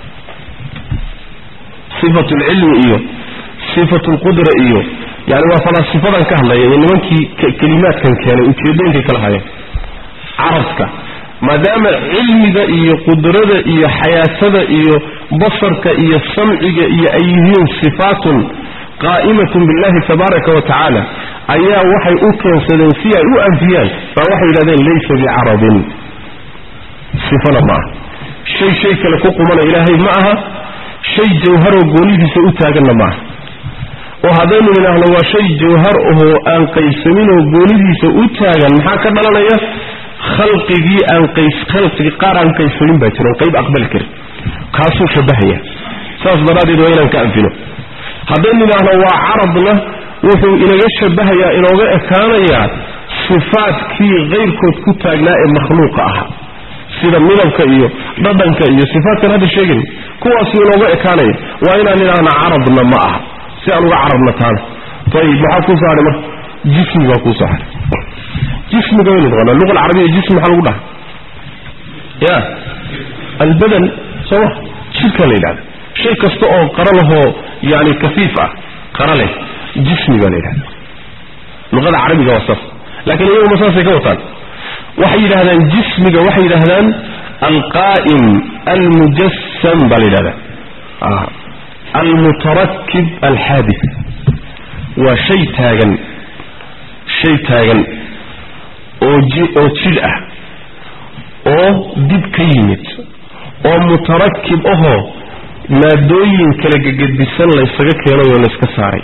[SPEAKER 1] sifatu lcilmi iyo sifatu lqudra iyo yani waa falaasifadan ka hadlaya iyo nimankii kelimaadkan keenay ujeedooyinkay kala hayeen carabka maadaama cilmiga iyo qudrada iyo xayaatada iyo basarka iyo samciga iyo ay yihiin sifaatun qaa'imatun billahi tabaaraka wa tacaala ayaa waxay u keensadeen si ay u anfiyaan baa waxay yidhahdeen laysa bicarabin sifana ma aha shay shay kale ku qumana ilaahay ma aha shay jawharoo goonidiisa u taaganna ma aha oo haddaynu idhaahno waa shay jawhar ahoo aan qaybsaminoo goonidiisa u taagan maxaa ka dhalanaya khalqigii aan qays khalqigi qaar aan qaybsamin baa jira qayb aqbali karin kaasuu shabahaya saas daraaddeed waa inaan ka anfino haddaynu idhaahno waa carabna wuxuu inaga shabahayaa inooga ekaanayaa sifaadkii kayrkood ku taagnaa ee makhluuqa ahaa sida midabka iyo dhadhanka iyo sifaadkan hadda sheegay kuwaasuu inooga ekaanaya waa inaan idhaahna carabna ma aha si aan uga carabna taana ayib maxaa kuu soo hadhay marka jismi baa kuu soo hadhay jismiga waynu naqaanaa luqa alcarabiya jismi maxaa lagu dhaha ya albadan sooma jidhka la yidhahda shay kasta oo qara lahoo yani kafiif ah qara leh jismi baa la yidhahda luqada carabiga waa saas laakiin iyaguma saasay ka wataan waxay yidhahdaan jismiga waxay yidhahdaan alqaa'im almujassam baa la yidhahdaa almutarakib alxaadis waa shay taagan shay taagan oo oo jidh ah oo dib ka yimid oo mutarakib ahoo maadooyin kala gegedisan laysaga keenay oo layska saaray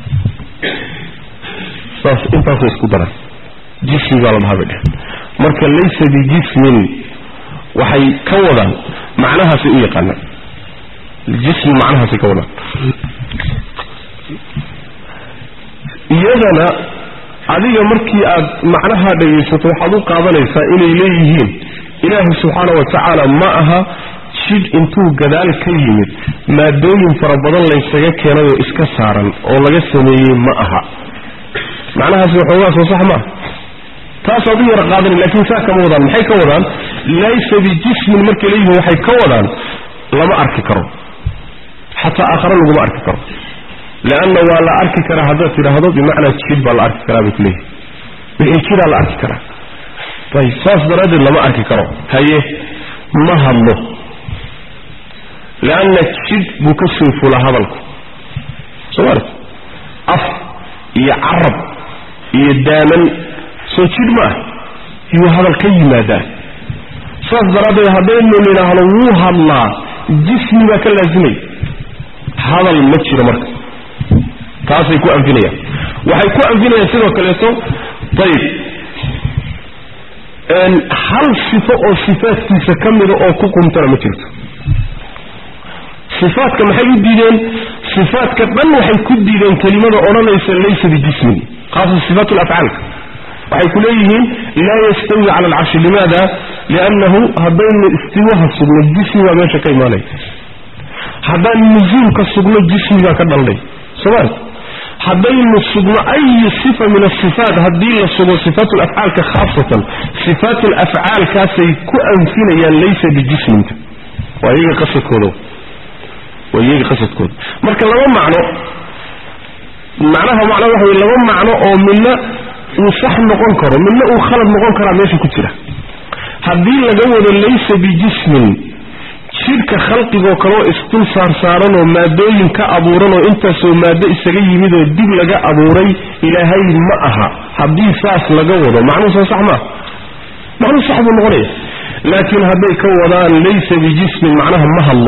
[SPEAKER 1] saas intaasoo isku daran jismi baa la dhahaa bay dhehen marka laysa bijismin waxay ka wadaan macnahaasay u yaqaanaan jismi macnahaasay ka wadaan iyadana adiga markii aad macnaha dhegaysato waxaad u qaadanaysaa inay leeyihiin ilaahay subxaana wa tacaala ma aha jidh intuu gadaal ka yimid maadooyin fara badan laysaga keenay oo iska saaran oo laga sameeyey ma aha macnahaasi waxoogaa soo sax maaha taasaad u yara qaadani laakiin saa kama wadaan maxay ka wadaan laysa bijismin markay leeyihiin waxay ka wadaan lama arki karo xataa aakhare laguma arki karo leanna waa la arki karaa haddaad tidhaahdo bimacnaa jid baa la arki karaa bay kuleeyihin wixii jiraa la arki karaa ayb saas daraaddeed lama arki karo haye ma hadlo leanna jid buu ka soo fulaa hadalku soo maarta af iyo carab iyo daaman soo jidh ma ah yuu hadal ka yimaadaa saas daraaddeed haddaynu nidhaahdo wuu hadlaa jismi baa ka laasimay hadal ma jiro marka taasay ku anfinayaan waxay ku anfinayaan sidoo kaleeto ayib hal sifo oo sifaadkiisa ka mida oo ku qumtana ma jirto sifaadka maxay u diideen sifaadka dhan waxay ku diideen kelimada odhanaysa laysa bijismin khaasa sifaat lafcaalka waxay ku leeyihiin laa yastawi cala alcarshi limaada liannahu haddaynu istiwaha sugno jismi baa meesha ka imaanaya haddaan nusuulka sugno jismi baa ka dhalnay somal haddaynu sugno ayi sifa min asifaat haddii la sugo sifaat lafcaalka khaasatan sifaat lafcaalkaasay ku anfinayaan laysa bijisminta waa iyaga qasadkooda waa iyaga qasadkooda marka laba macno macnaha macna waxa wey laba macno oo midna uu sax noqon karo midna uu khalad noqon karaa meesha ku jira haddii laga wado laysa bijismin jidhka khalqigoo kaleo isdul saarsaaranoo maadooyin ka abuuranoo intaasoo maado isaga yimidoo dib laga abuuray ilaahay ma aha haddii saas laga wado macnuhu soo sax maaha macnuhu sax buu noqonaya laakiin hadday ka wadaan laysa bijismin macnaha ma hadlo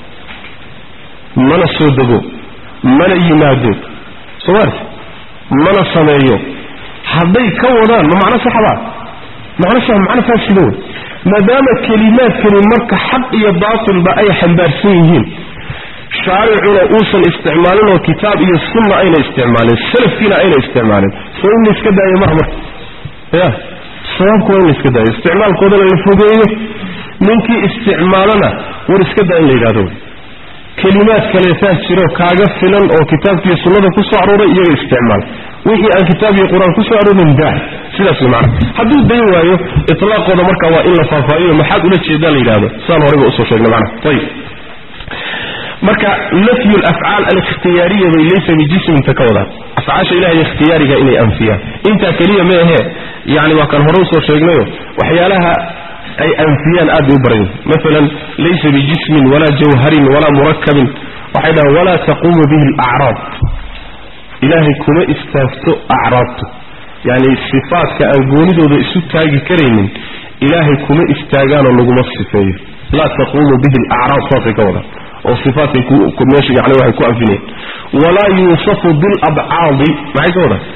[SPEAKER 1] mana soo dego mana yimaado somaarti mana sameeyo hadday ka wadaan ma macno saxbaa macno sax macno faasida wey maadaama kelimaadkani marka xaq iyo baatilba ay xambaarsan yihiin shaaricuna uusan isticmaalin oo kitaab iyo sunna ayna isticmaalin salafkiina ayna isticmaalin soo in la iska daayo maha marka ya sababku waa in la iska daayo isticmaalkoodana la fogeeyo ninkii isticmaalana war iska daa in la yidhahdo kelimaad kaleetaa jiro kaaga filan oo kitaabkiiyo sunnada ku soo arooray iyaga isticmaal wixii aan kitaab iyo qur-aan kusoo aroorin daa sidaas way macana hadduu dayn waayo itlaaqooda marka waa in la faahfaahiyo maxaad ula jeedaa la yidhahdo saan horeyba usoo sheegnay macana ayib marka nafyu lafcaal alikhtiyaariya bay laysa bijisminta ka wadaan afcaasha ilahay ikhtiyaariga inay anfiyaan intaa keliya ma ahee yani waa kan hore usoo sheegnayo waxyaalaha ay anfiyaan aad bay u baran yihin maalan laysa bijismin walaa jawharin walaa murakabin waxay dhahaan walaa taquumu bihi alacraab ilaahay kuma istaagto acraabtu yani sifaadka aan goonidooda isu taagi karaynin ilaahay kuma istaagaanoo laguma sifeeyo laa taquumu bihi alacraab saasay ka wadaan oo sifaadkay meesha yani waxay ku anfinayaan walaa yuusafu bilabcaadi maxay ka wadaan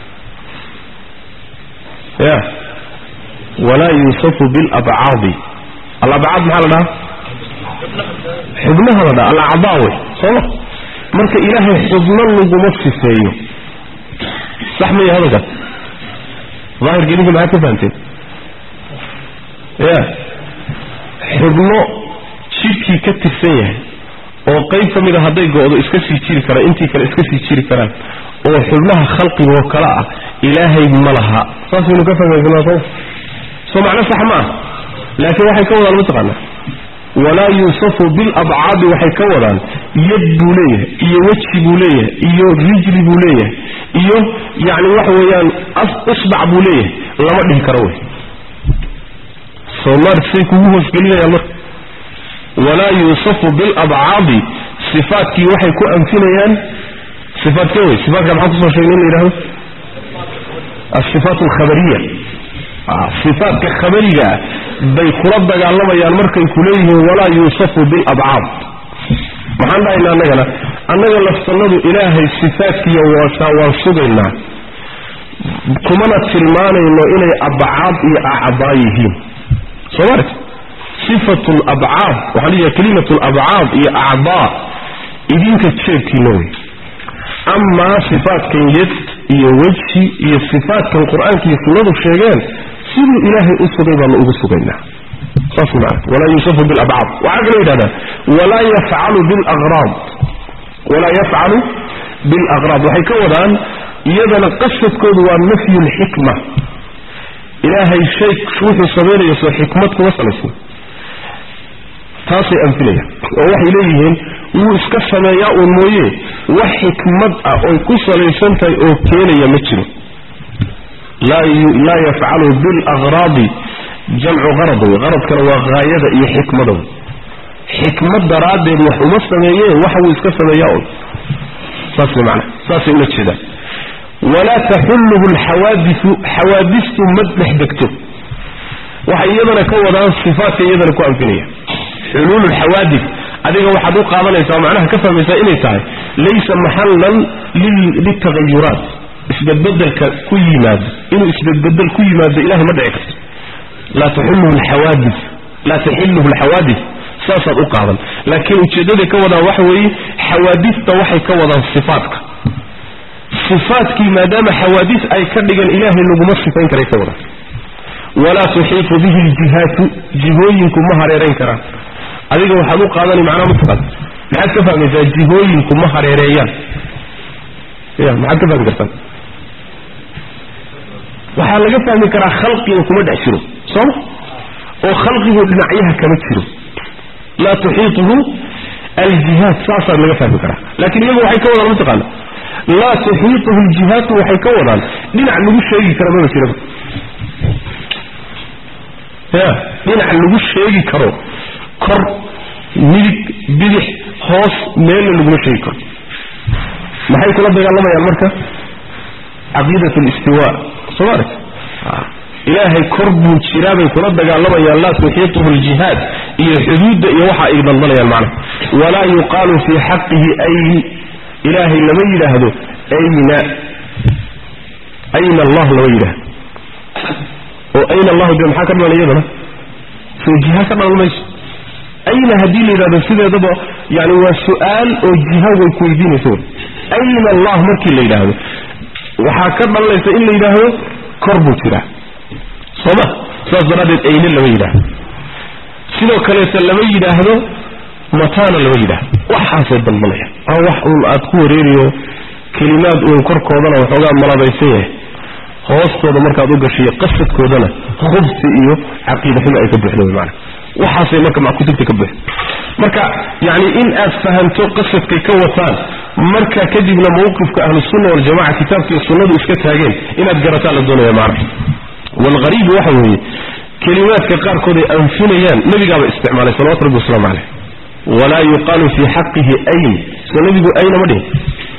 [SPEAKER 1] ya walaa yuusafu bilabcaadi alabcaad maxaa la dhahaa xubnaha la dhaha alacdaa wey sooma marka ilaahay xubno laguma sifeeyo sax maya hadalkaas daahirka idinka maxaad ka fahamteen ya xubno jidhkii ka tirsan yahay oo qayb ka mida hadday go-do iska sii jiri karaan intii kale iska sii jiri karaan oo xubnaha khalqigoo kale ah ilaahay ma laha saasaynu ka fahmaysanaa soo soo macno sax ma ah laakiin waxay ka wadaan mataqaanaa walaa yuusafu bilabcaadi waxay ka wadaan yad buu leeyahay iyo weji buu leeyahay iyo rijli buu leeyahay iyo yacni waxa weeyaan isbac buu leeyahay lama dhihi karo wey soomaar say kugu hoosgelinayaan marka walaa yuusafu bilabcaadi sifaadkii waxay ku anfinayaan sifaadkee wey sifaatka maxaa kusoo sheegnay in la yidhahdo asifaat alkhabariya sifaatka khabarigaa bay kula dagaalamayaan markay ku leeyihiin walaa yuusafu bilabcaad maxaan dhahaynaa annagana annaga laftannadu ilaahay sifaadkiiyo waasaa waan sugaynaa kumana tilmaanayno inay abcaad iyo acdaa yihiin soo maarta sifatu labcaad waxaa la yidhaha kelimatu labcaad iyo acdaa idinka jeebkiina wey amaa sifaatkan yad iyo wejhi iyo sifaatkan qur-aanka iyo sunnadu sheegeen siduu ilaahay u sugay baanu ugu sugaynaa saas maana walaa yuusafu bilabcaad waxaa kaloo yidhahdaa walaa yafcalu bilaqraad walaa yafcalu bilaqraad waxay ka wadaan iyadana qasadkoodu waa nafyu lxikma ilaahay shay wuxuu samaynayo soo xikmad kuma salaysan taasay anfinayaan oo waxay leeyihiin wuu iska sameeyaa uun mooye wax xikmad ah oy ku salaysan tahay oo keenaya ma jiro laa yafcalu bilaqraadi jamcu qarad wey qaradkana waa haayada iyo xikmada wey xikmad daraaddeed wax uma sameeye waxa wuu iska sameeyaa un saas mana saasay ula jeedaan walaa taxulluhu alxawaadisu xawaadistu ma dhex degto waxay iyadana ka wadaan sifaatka iyadana ku anfinaya xuluulu lxawaadis adiga waxaad u qaadanaysaa macnaha ka fahmaysaa inay tahay laysa maxallan liltagayuraat isbedbedelka ku yimaado inuu isbedbedel ku yimaado ilahay ma dhici karto laa taxulluhu alxawaadis laa taxilluhu alxawaadis saasaad u qaadan laakiin ujeeddaday ka wadaan waxa weeye xawaadista waxay ka wadaan sifaatka sifaatkii maadaama xawaadis ay ka dhigan ilaahay laguma sifayn karay ka wadaan walaa tuxiitu bihi ljihaatu jihooyinku ma hareerayn karaan adiga waxaad u qaadani macnaha mataqaad maxaad ka fahmaysaa jihooyinku ma hareereeyaan ya maxaad ka fahmi kartaan waxaa laga fahmi karaa khalqiga kuma dhex jiro sooma oo khalqigu dhinacyaha kama jiro laa tuxiituhu aljihaad saasaa laga fahmi karaa laakiin iyagu waxay ka wadaan mataqaana laa tuxiituhu aljihaatu waxay ka wadaan dhinac lagu sheegi kara maba jiraba ya dhinac lagu sheegi karo kor midig bidix hoos meelna laguma sheegi karo maxay kula dagaalamayaan marka caqiidat listiwa soo maaragt ilaahay kor buu jiraa bay kula dagaalamayaan laa tuxiituhu aljihaad iyo xuduudda iyo waxa ay daldalayaan macnaha walaa yuqaalu fii xaqihi ayn ilaahay lama yidhaahdo ayna ayna allah lama yidhaahdo oo ayna allahu de maxaa ka dhalan iyadana soo jiha ka dhalan mayso ayna haddii la yidhahdo sideedaba yani waa su-aal oo jiha way ku weydiinaysa wy ayna allah markii la yidhaahdo waxaa ka dhalanaysa in la yidhaahdo kor buu jiraa sooma saas daraaddeed ayne lama yidhaahdo sidoo kaleeta lama yidhaahdo mataana lama yidhaahdo waxaasay daldalayaan aa wax uun aad ku wareeriyo kelimaad uun korkoodana waxoogaa malabaysan yahay hoostooda markaad u gashiyo qasadkoodana khubsi iyo caqiida xumo ay ka buuxda wy maana waxaasay marka kutubta ka buuxda marka yani in aad fahamto qasadkay ka wataan marka kadibna mawqifka ahlusunna waljamaca kitaabka iyo sunnadu iska taageen inaad garataan la doonaya maana walghariibu waxa weeye kelimaadka qaarkood ay anfinayaan nebigaaba isticmaalay salawatu rabbi wasalaamu caleyh walaa yuqaalu fii xaqihi ayn soo nebigu ayna ma dhihin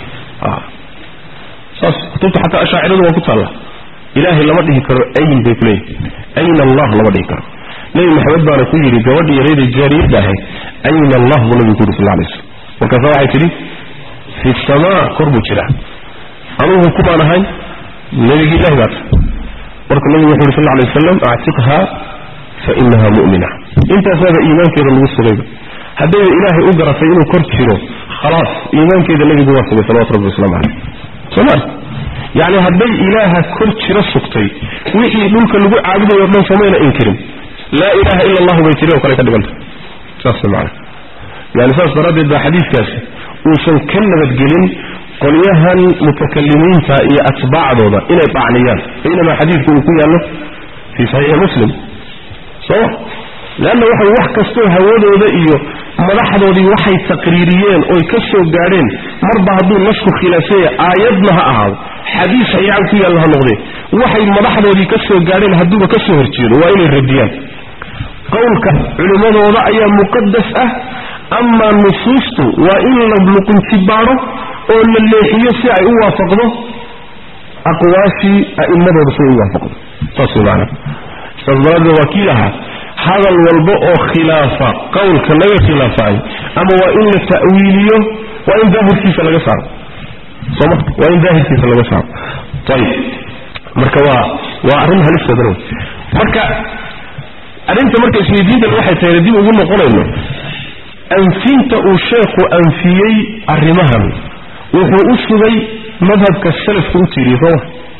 [SPEAKER 1] saas kutubta xataa ashaaciradu waa ku taalla ilaahay lama dhihi karo ayn bay kuleeyihin ayna allah lama dhihi karo nebi maxamed baana ku yidhi gabadhii yarayda jaariyadda ahayd ayna allah buu nabigu ku yidhi sal lay slm markaasa waxay tidhi fi samaa kor buu jiraa anugu kumaan ahayn nebigi ilahi baata marka nabigu wuxu yhi sal lay wasalam actiqha fa inaha mu'mina intaasaaba iimaankeeda lagu sugayba haddayba ilaahay u garatay inuu kor jiro khalaas iimaankeeda nebigu waa sugay salawatu rabbi waslamu caleyh sooma yacni hadday ilaaha kor jiro sugtay wixii dhulka lagu caabudayo o dhan somayna inkirin laa ilaha ila allahu bay tiri oo kale ka dhiganta saas macana yani saas daraaddeed baa xadiiskaasi uusan ka nabadgelin qolyahan mutakalimiinta iyo atbaacdooda inay dhacniyaan baynamaa xadiidku uu ku yaallo fii saxiixi muslim sooma leanna waxay wax kastoo hawadooda iyo madaxdoodii waxay taqriiriyeen oy ka soo gaadheen marba hadduu nasku khilaafsanya aayadna ha ahaado xadiis saxiixan ku yaalla ha noqdee waxay madaxdoodii ka soo gaadheen hadduuba ka soo horjeedo waa inay radiyaan qowlka culimmadooda ayaa muqadas ah amaa nusuustu waa in la luqunjibaadho oo la leexiyo si ay u waafaqdo aqwaashii a'immadooda si ay u waafaqdo saas way macanaa saas daraaddeed waa kii lahaa hadal walba oo khilaafa qowlka laga khilaafayo ama waa in la ta'wiiliyo waa in daahirkiisa laga saaro sooma waa in daahirkiisa laga saaro ayib marka waa waa arrin halisteedana wey marka arrinta marka isweydiintan waxay tahay dib ugu noqonayno anfinta uu sheekhu anfiyey arrimahan wuxuu u sugay madhabka salafka u tiiriye sooma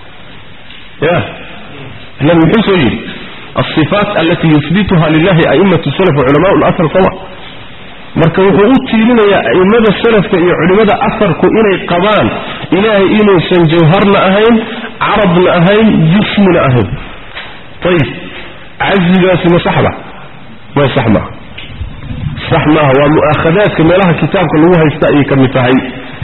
[SPEAKER 1] ya nabi muxuu soo yidhi alsifaat alati yuhbituha lilahi a'immatu salaf waculamaau lasr sooma marka wuxuu u tiirinayaa a'immada salafka iyo culimmada asarku inay qabaan ilaahay inuusan jawharna ahayn carabna ahayn jismina ahayn ayib cazigaasi ma saxba ma sax maaha sax maaha waa mu'aakhadaadka meelaha kitaabka lagu haysta ayay ka mid tahay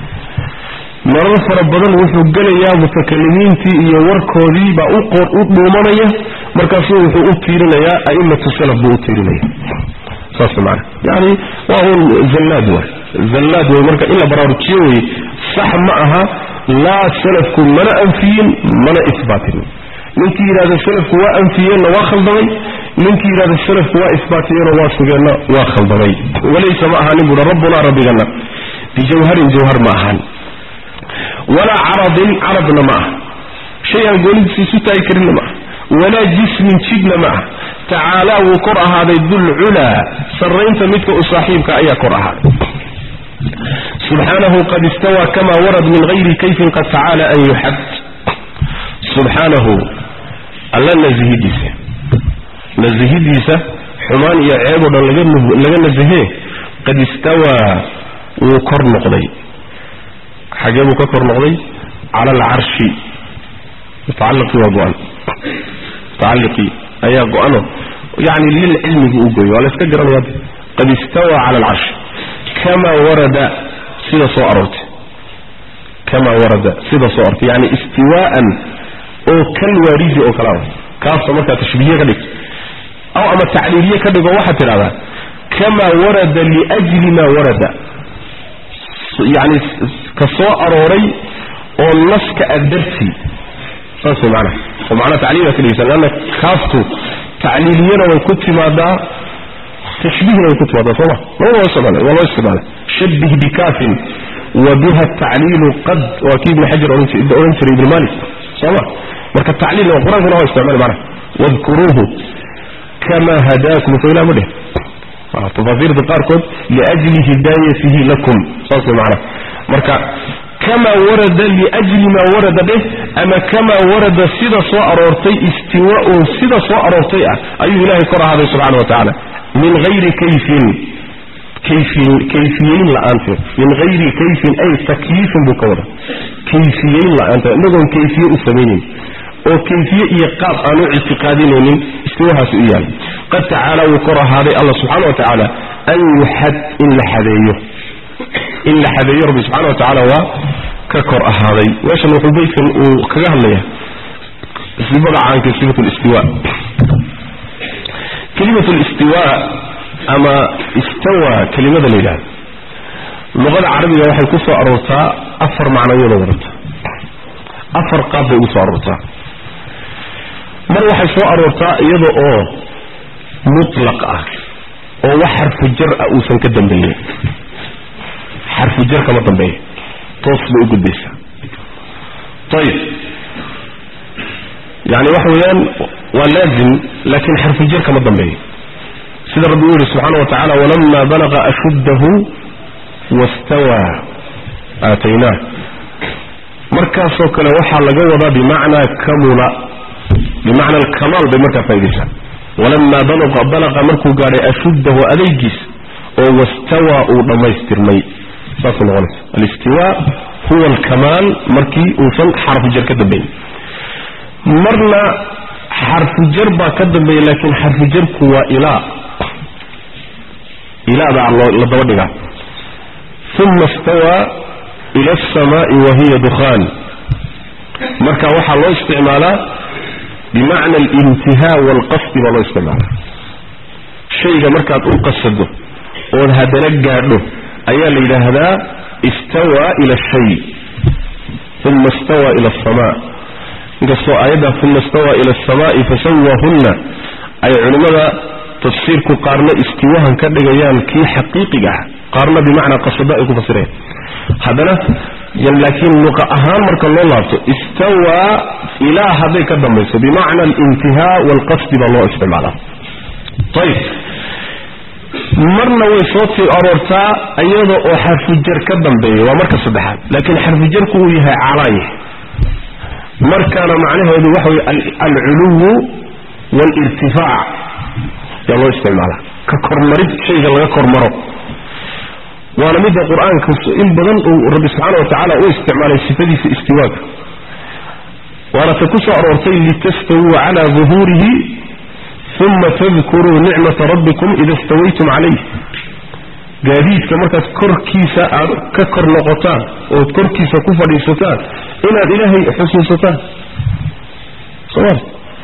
[SPEAKER 1] marar fara badan wuxuu gelayaa mutakalimiintii iyo warkoodii baa u dhuumanaya markaasu wuxuu u tiirinayaa a'immatu salaf buu u tiirinaya saas maana yani waa un zallaad waay zallaad way marka in la baraarujiyo weye sax ma aha laa salafku mana anfiyin mana isbaatinin ninkii yidhahda salafku waa anfiyeenna waa khaldamay ninkii yidhahda salafku waa isbaatiyeenna waa sugeenna waa khaldamay walaysa ma ahaanin buuhi rabbunaa rabbigana bijawharin jawhar ma ahaan walaa caradin caradna ma aha shay aan goonidiisa isu taagi karinna ma aha walaa jismin jidhna ma aha tacaalaa wuu kor ahaaday dulculaa sarraynta midka u saaxiibka ayaa kor ahaaday subxaanahu qad istawaa kama warad min hayri kayfin qad tacaala an yuxad subxaanahu alla nazihidiisa nazihidiisa xumaan iyo ceeb oo dhan laga nasihee qad istawaa wuu kor noqday xagee buu ka kor noqday cala alcarshi mutacalliqii waa go-an mutacalliqii ayaa go-ano yani lilcilmigi u gooyo waa la iska garanaya qad istawaa cala alcarshi kamaa warada sida soo aroortay kamaa warada sida soo aroortay yani istiwaa'an oo kal waaridi oo kalea kaasoo markaa tashbiihiye ka dhigto aw ama tacliiliye ka dhigo waxaad tidhahdaa kamaa warada liajli maa warada yani ka soo arooray oo naska a dartii saas way macnaha oo macnaha tacliil ka dhigaysa leanna kaaftu tacliiliyana way ku timaadaa tashbiihna way ku timaadaa sooma labada waa isticmaala waa loo isticmaala shabbih bikaafin wa biha tacliilu qad waa kii ibn xajar ohan jiray ibn malik sooma marka tacliilna qur-aankuna waa isticmaali macnaha wadkuruuhu kama hadaakum soo ilaa ma dheh tafaasiirta qaarkood liajli hidaayatihi lakum saas way macnaha marka kamaa warada liajli maa warada dheh ama kamaa warada sida soo aroortay istiwaaun sida soo aroortay ah ayuu ilaahay kor ahaaday subxana wa tacaala min hayri kayfin kayfin kayfiyeyn la-aanteed min hayri kayfin ay takyiifin buu ka wada kayfiyeyn la-aanteed inagoon kayfiye u samaynayn oo kayfiye iyo qaab aan u ictiqaadinaynin istiwahaasi u yahay qad tacaala wuu kor ahaaday alla subxana wa tacaala an yuxad in la xadeeyo in la xadeeyo rabbi subxana wa tacaala waa ka kor ahaaday meeshan wuxuu beydkan uu kaga hadlaya sifada caanka sifat listiwa kelimat listiwa ama istawa kelimada la yidhahdo luqada carabiga waxay ku soo aroortaa afar macnayooda wadata afar qaab bay ugu soo aroortaa mar waxay soo aroortaa iyada oo mutlaq ah oo wax xarfu jar ah uusan ka dambeeyin xarfu jar kama dambeeya toos bay u gudbaysaa ayib yani waxa weeyaan waa laazim laakiin xarfu jar kama dambeeyo sida rabbi uu yihi subxaana wa tacala walama balaqa ashuddahu wastawaa aataynaah markaasoo kale waxaa laga wadaa bimacnaa kamula bimacna alkamaal bay markaa faa'idaysaa walamaa balaqa balaqa markuu gaadhay ashuddahu adaygiis oo wastawaa uu dhammaystirmay saasay noqonaysa alistiwaa huwa alkamaal markii uusan xarfu jar ka dambayn marna xarfu jar baa ka dambeeya laakiin xarfu jarku waa ilaa ilaa baa la daba dhigaa uma istawaa ila alsamaai wa hiya dukhaan marka waxaa loo isticmaalaa bimacna alintihaa waalqasdi baa loo isticmaalaa shayga markaad u qasado ood haddana gaadho ayaa la yidhaahdaa istawaa ila ashay uma istawaa ila alsamaa inkastoo aayadda uma istawaa ila alsamaa'i fasawahunna ay culimmada tafsiirku qaarna istiwahan ka dhigayaan kii xaqiiqiga ah qaarna bimacnaa qasado ay ku fasirayaan haddana laakiin luqa ahaan marka loo laabto istawaa ilaa hadday ka dambayso bimacna alintihaa waalqasdi baa loo isticmaalaa ayib marna way soo tii aroortaa iyada oo xarfujar ka dambeeya waa marka saddexaad laakiin xarfujarku uu yahay calaaya markaana macnaheedu waxa weye alculuwu waalirtifaac yaa loo isticmaala ka kormarid shayga laga kormaro waana midda qur-aanka in badan uu rabbi subxaana wa tacaala u isticmaalay sifadiisa istiwaaga waana ta ku soo aroortay litastawuu cala duhuurihi uma tadkuruu nicmata rabbikum ida stawaytum calayh gaadiidka markaad korkiisa aad ka kor noqotaan ood korkiisa ku fadhiisataan inaad ilaahay xusuusataan soma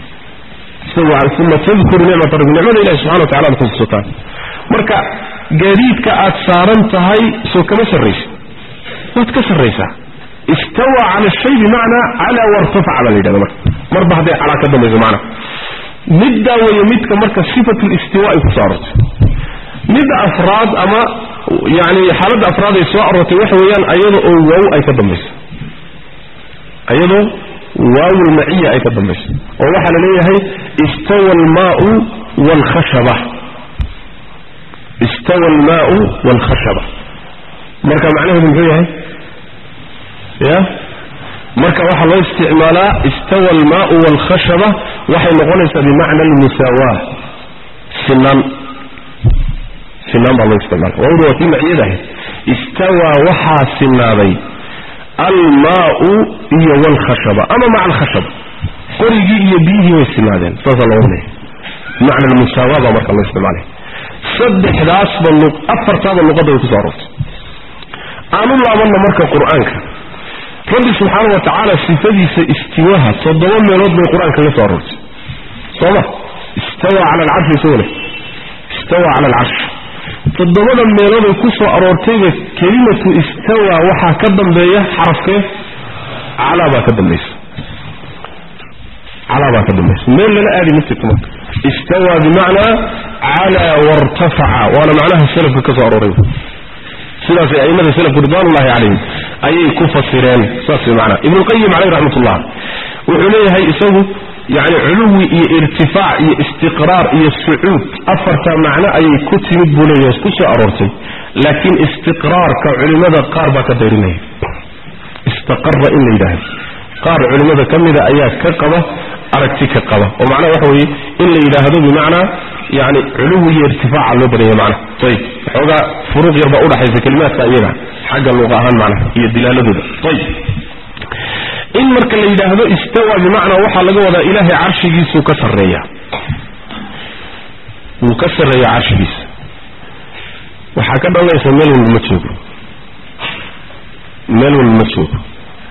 [SPEAKER 1] uma tadkuruu nicmata rabbikum nicmada ilahi subxana wa tacala aad xusuusataan marka gaadiidka aad saaran tahay soo kama sarraysa waad ka sarraysaa istawa cala shay bimacnaa calaa wartafaca baa la yidhahda marka marba hadday calaa ka dambayso macna middaa weeye midka marka sifat listiwa ay ku soo aroortay midda afraad ama yani xaaladda afraad ay soo aroortay waxa weeyaan ayada oo waaw ay ka dambayso ayadoo waawul maciya ay ka dambayso oo waxaa la leeyahay istawa almaau waalkhashaba istawa almaau waalkhashaba marka macnaheedu muxuu yahay ya marka waxaa loo isticmaalaa istawa almaau waalkhashaba waxay noqonaysaa bimacna almusaawa sinaan sinaan baa loo isticmaala waawdu waa kii maciyada ahayd istawaa waxaa sinaaday almaau iyo waalkhashaba ama maca alkhashaba qorigii iyo biyihii way sinaadeen saasaa loo leeyahy bimacna almusaawa baa marka loo isticmaalaya saddexdaasba afartaaba luqadda way kusoo aroortay aanu laabanna marka qur-aanka rabbi subxaana wa tacaala sifadiisa istiwaha toddoba meelood bay qur-aanka kaga soo aroortay sooma istawa cala alcarshi isagoo leh istawa cala alcarsh toddobada meelooday ku soo aroortayba kelimatu istawa waxaa ka dambeeya xarafkee calaa baa ka dambaysa calaa baa ka dambaysa meel lala aadi ma jirto marka istawa bimacnaa calaa wartafaca waana macnaha salafka ka soo arooray sidaasay aimada salafku ridwanullahi calayhim ayay ku fasireen saas way macnaa ibnuqayim caleyh raxmatullah wuxuu leeyahay isagu yani culuwi iyo irtifaac iyo istiqraar iyo sucuud afarta macno ayay ku timid buu leeyahay ku soo aroortay laakiin istiqraarka culimmada qaar baa ka dayrinaya istaqara in la yidhaahdo qaar culimmada ka mida ayaa ka qaba aragti ka qaba oo macnaha waxa weeye in la yidhaahdo bimacnaa yani culuwi iyo irtifaaca loo badanya macnaha ayib waxoogaa furuuq yar baa udhaxaysa kelimaadka iyaga xagga luuqa ahaan macnaha iyo dilaaladooda ayib in marka la yidhaahdo istawa bimacnaa waxaa laga wadaa ilaahay carshigiisuu ka sarreeya wuu ka sarreeya carshigiisa waxaa ka dhalanaysa meel walba ma joogo meel walba ma joogo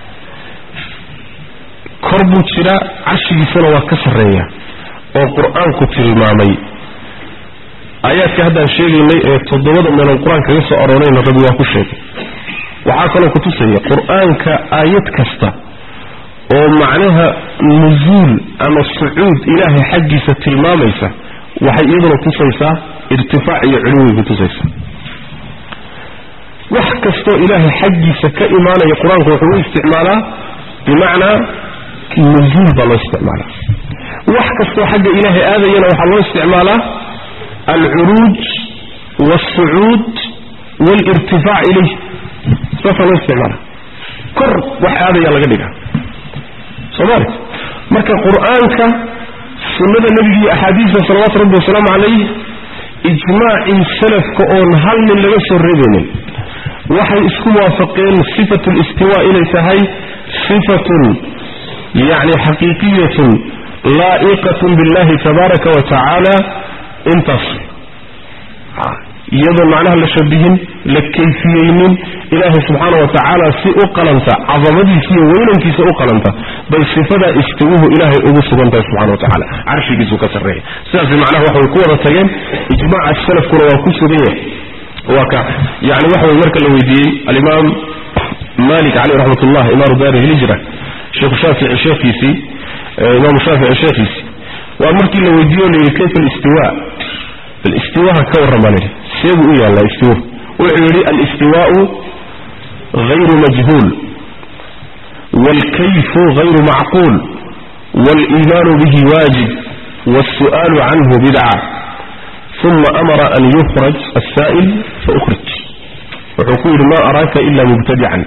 [SPEAKER 1] kor buu jiraa carshigiisana waa ka sarreeya oo qur-aanku tilmaamay aayaadka haddaan sheegaynay ee toddobada meelood qur-aanka kaga soo aroorayna rabbi waa ku sheegay waxaa kaloo kutusaya qur-aanka aayad kasta oo macnaha nusuul ama sucuud ilaahay xaggiisa tilmaamaysa waxay iyaduna tusaysaa irtifaac iyo culuwi ku tusaysaa wax kastoo ilaahay xaggiisa ka imaanaya qur-aanku wuxuu u isticmaalaa bimacnaa nusuul baa loo isticmaalaa wax kastoo xagga ilaahay aadayana waxaa loo isticmaalaa alcuruuj waalsucuud waalirtifaac ilayh saasaa loo isticmaalaa kor wax aadaya laga dhigaa somaali marka qur-aanka sunnada nebiga iyo axaadiista salawaatu rabbi wasalaamu calayh ijmaacii salafka oon hal nin laga soo reebaynin waxay isku waafaqeen sifatu listiwa inay tahay sifatun yacni xaqiiqiyatun laa'iqatun billahi tabaaraka wa tacaala intaas iyadoon macnaha la shabihin la kayfiyeynin ilaahay subxaana wa tacaala si u qalanta cadamadiisa iyo weynankiisa u qalanta bay sifadaa istiwuhu ilaahay ugu sugantahay subxana wa tacaala carshigiisuu ka sarreeya sidaas macnaha waxa way ku wada tageen ijmaaca salafkuna waa ku sugan yahay waa ka yani waxa way marka la weydiiyey alimaam malik caleyh raxmat ullah imaamu daari hijra sheekhu shaafici sheekhiisii imaamu shaafici sheekhiisii waa markii la weydiiye o layidhi kayfa alistiwa bal istiwaha ka warran baa layidhi seebuu u yaallaa istiwa wuxuu yidhi alistiwaau غayru majhuul wاlkayfu غayru macquul wاliimaanu bihi waajib wاlsu'aalu canhu bidca uma amara an yukhraj asaa'il faukhrij wuxuu ku yidhi ma araaka ila mubtadican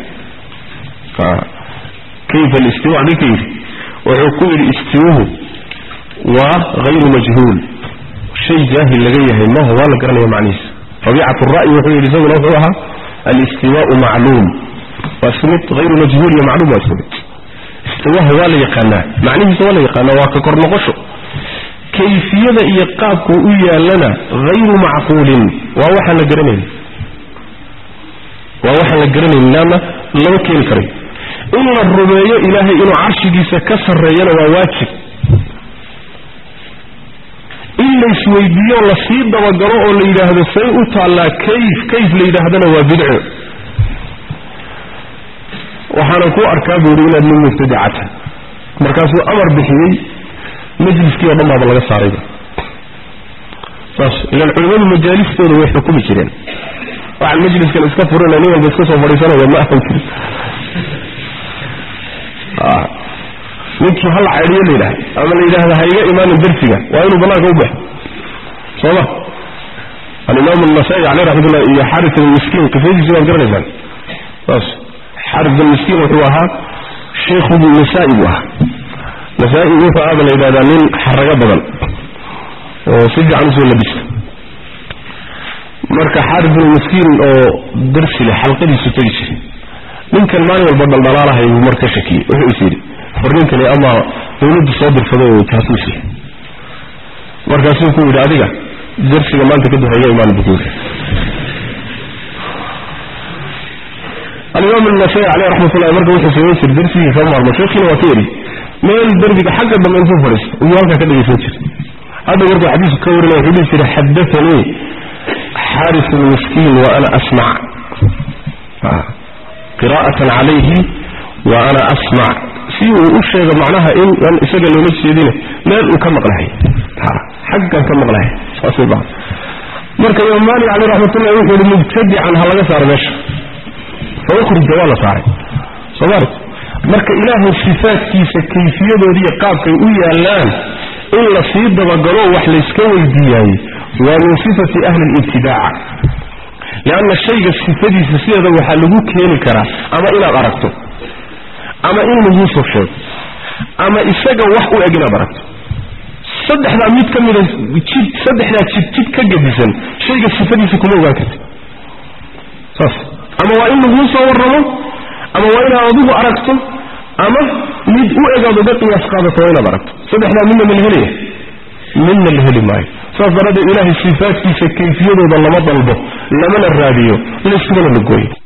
[SPEAKER 1] kayfa alistiwa ninka yidhi wuxuu ku yidhi istiwuhu waa hayru majhuul shay jaahil laga yahay maha waa la garanaya macnihiisa rabiicat ra'yi wuxuu yidhi isaguna wuxuu ahaa alistiwaau macluum waa isku mid hayru majhuul iyo macluum waa isku mid istiwaha waa la yaqaanaa macnihiisa waa la yaqaanaa waa ka kor noqosho kayfiyada iyo qaabku u yaalana hayru macquulin waa waxaan la garanayn waa waxaan la garanayn laana lama keeni karay in la rumeeyo ilaahay inuu carshigiisa ka sarreeyana waa waajib in laysweydiiyo lasii dabagalo oo la yidhaahdo say u taallaa kayf kayf la yidhaahdana waa bidco waxaanan ku arkaa buuri inaad nin mubtadicata markaasuu amar bixiyey majliskii oo dhan baaba laga saarayba saas ilaan culimmadu majaalistooda way xukumi jireen waxaan majliskan iska furina nin walba iska soo fadhiisanaya ma ahan jirin ninkii hal caydhiyo la yidhahda ama la yidhaahda ha iga imaanin darsiga waa inuu banaanka u baxo soo ma alimaam النasaa'i caleyh raxmatullah iyo xaris almiskiin qisadiisi waad garanaysaan saas xaris almiskiin wuxuu ahaa sheikhu nasaa-i buu ahaa nasaa-i wuxuu aaba la yidhahdaa nin xarago badan oo si fiican usoo labista marka xaris almiskiin oo darsi leh xalqadiisu tegi jiray ninkan maalin walba dhaldhalaalahay buu mar ka shakiyey wuxuu is yidhi war ninkani ama dawladdu soo dirsaday oo jaasuusi markaasuu ku yidhi adiga darsiga maanta kadib haya imaan bukuuri alimaam النasaa'i caleyh raxmat ullahi marka wuxuu samayn jiray darsigii kama maarmo sheekhiina waa ka yidhi meel derbiga xagga dambe intuu fadhiisto ayuu halkaa ka dhegaysan jiray hadda markuu xadiisku ka warinaya wuxuu dhihi jiray xadaanii xaaris miskiin wa ana asmac qira'atan calayhi wa ana asmac si uu u sheego macnaha in aan isaga loola jeedine meel uu ka maqlahay xaggan ka maqlahay saasay baa marka imaam maalik caleyh raxmatullahi wuxuu yihi mubtadican ha laga saaro meesha fa ukhrija waa la saaray soomali marka ilaahay sifaadkiisa kayfiyadoodiiyo qaabkay u yaallaan in la sii dabagalo wax layska weydiiyaayey waa min sifati ahli libtidaaca lianna shayga sifadiisa sideeda waxaa lagu keeni karaa ama inaad aragto ama in laguu soo sheego ama isaga wax u eg inaad aragto saddexdaa mid ka mida jid saddexdaa jid jid ka gedisan shayga sifadiisa kuma ogaan karti saas ama waa in laguu soo warramo ama waa inaad adigu aragto ama mid u egaad uga qiyaas qaadato waa inaad aragto saddexdaa midna ma la helaya midna la heli maayo saas daraaddeed ilaahay sifaadkiisa kayfiyadooda lama dalbo lamana raadiyo layskumana la gooyo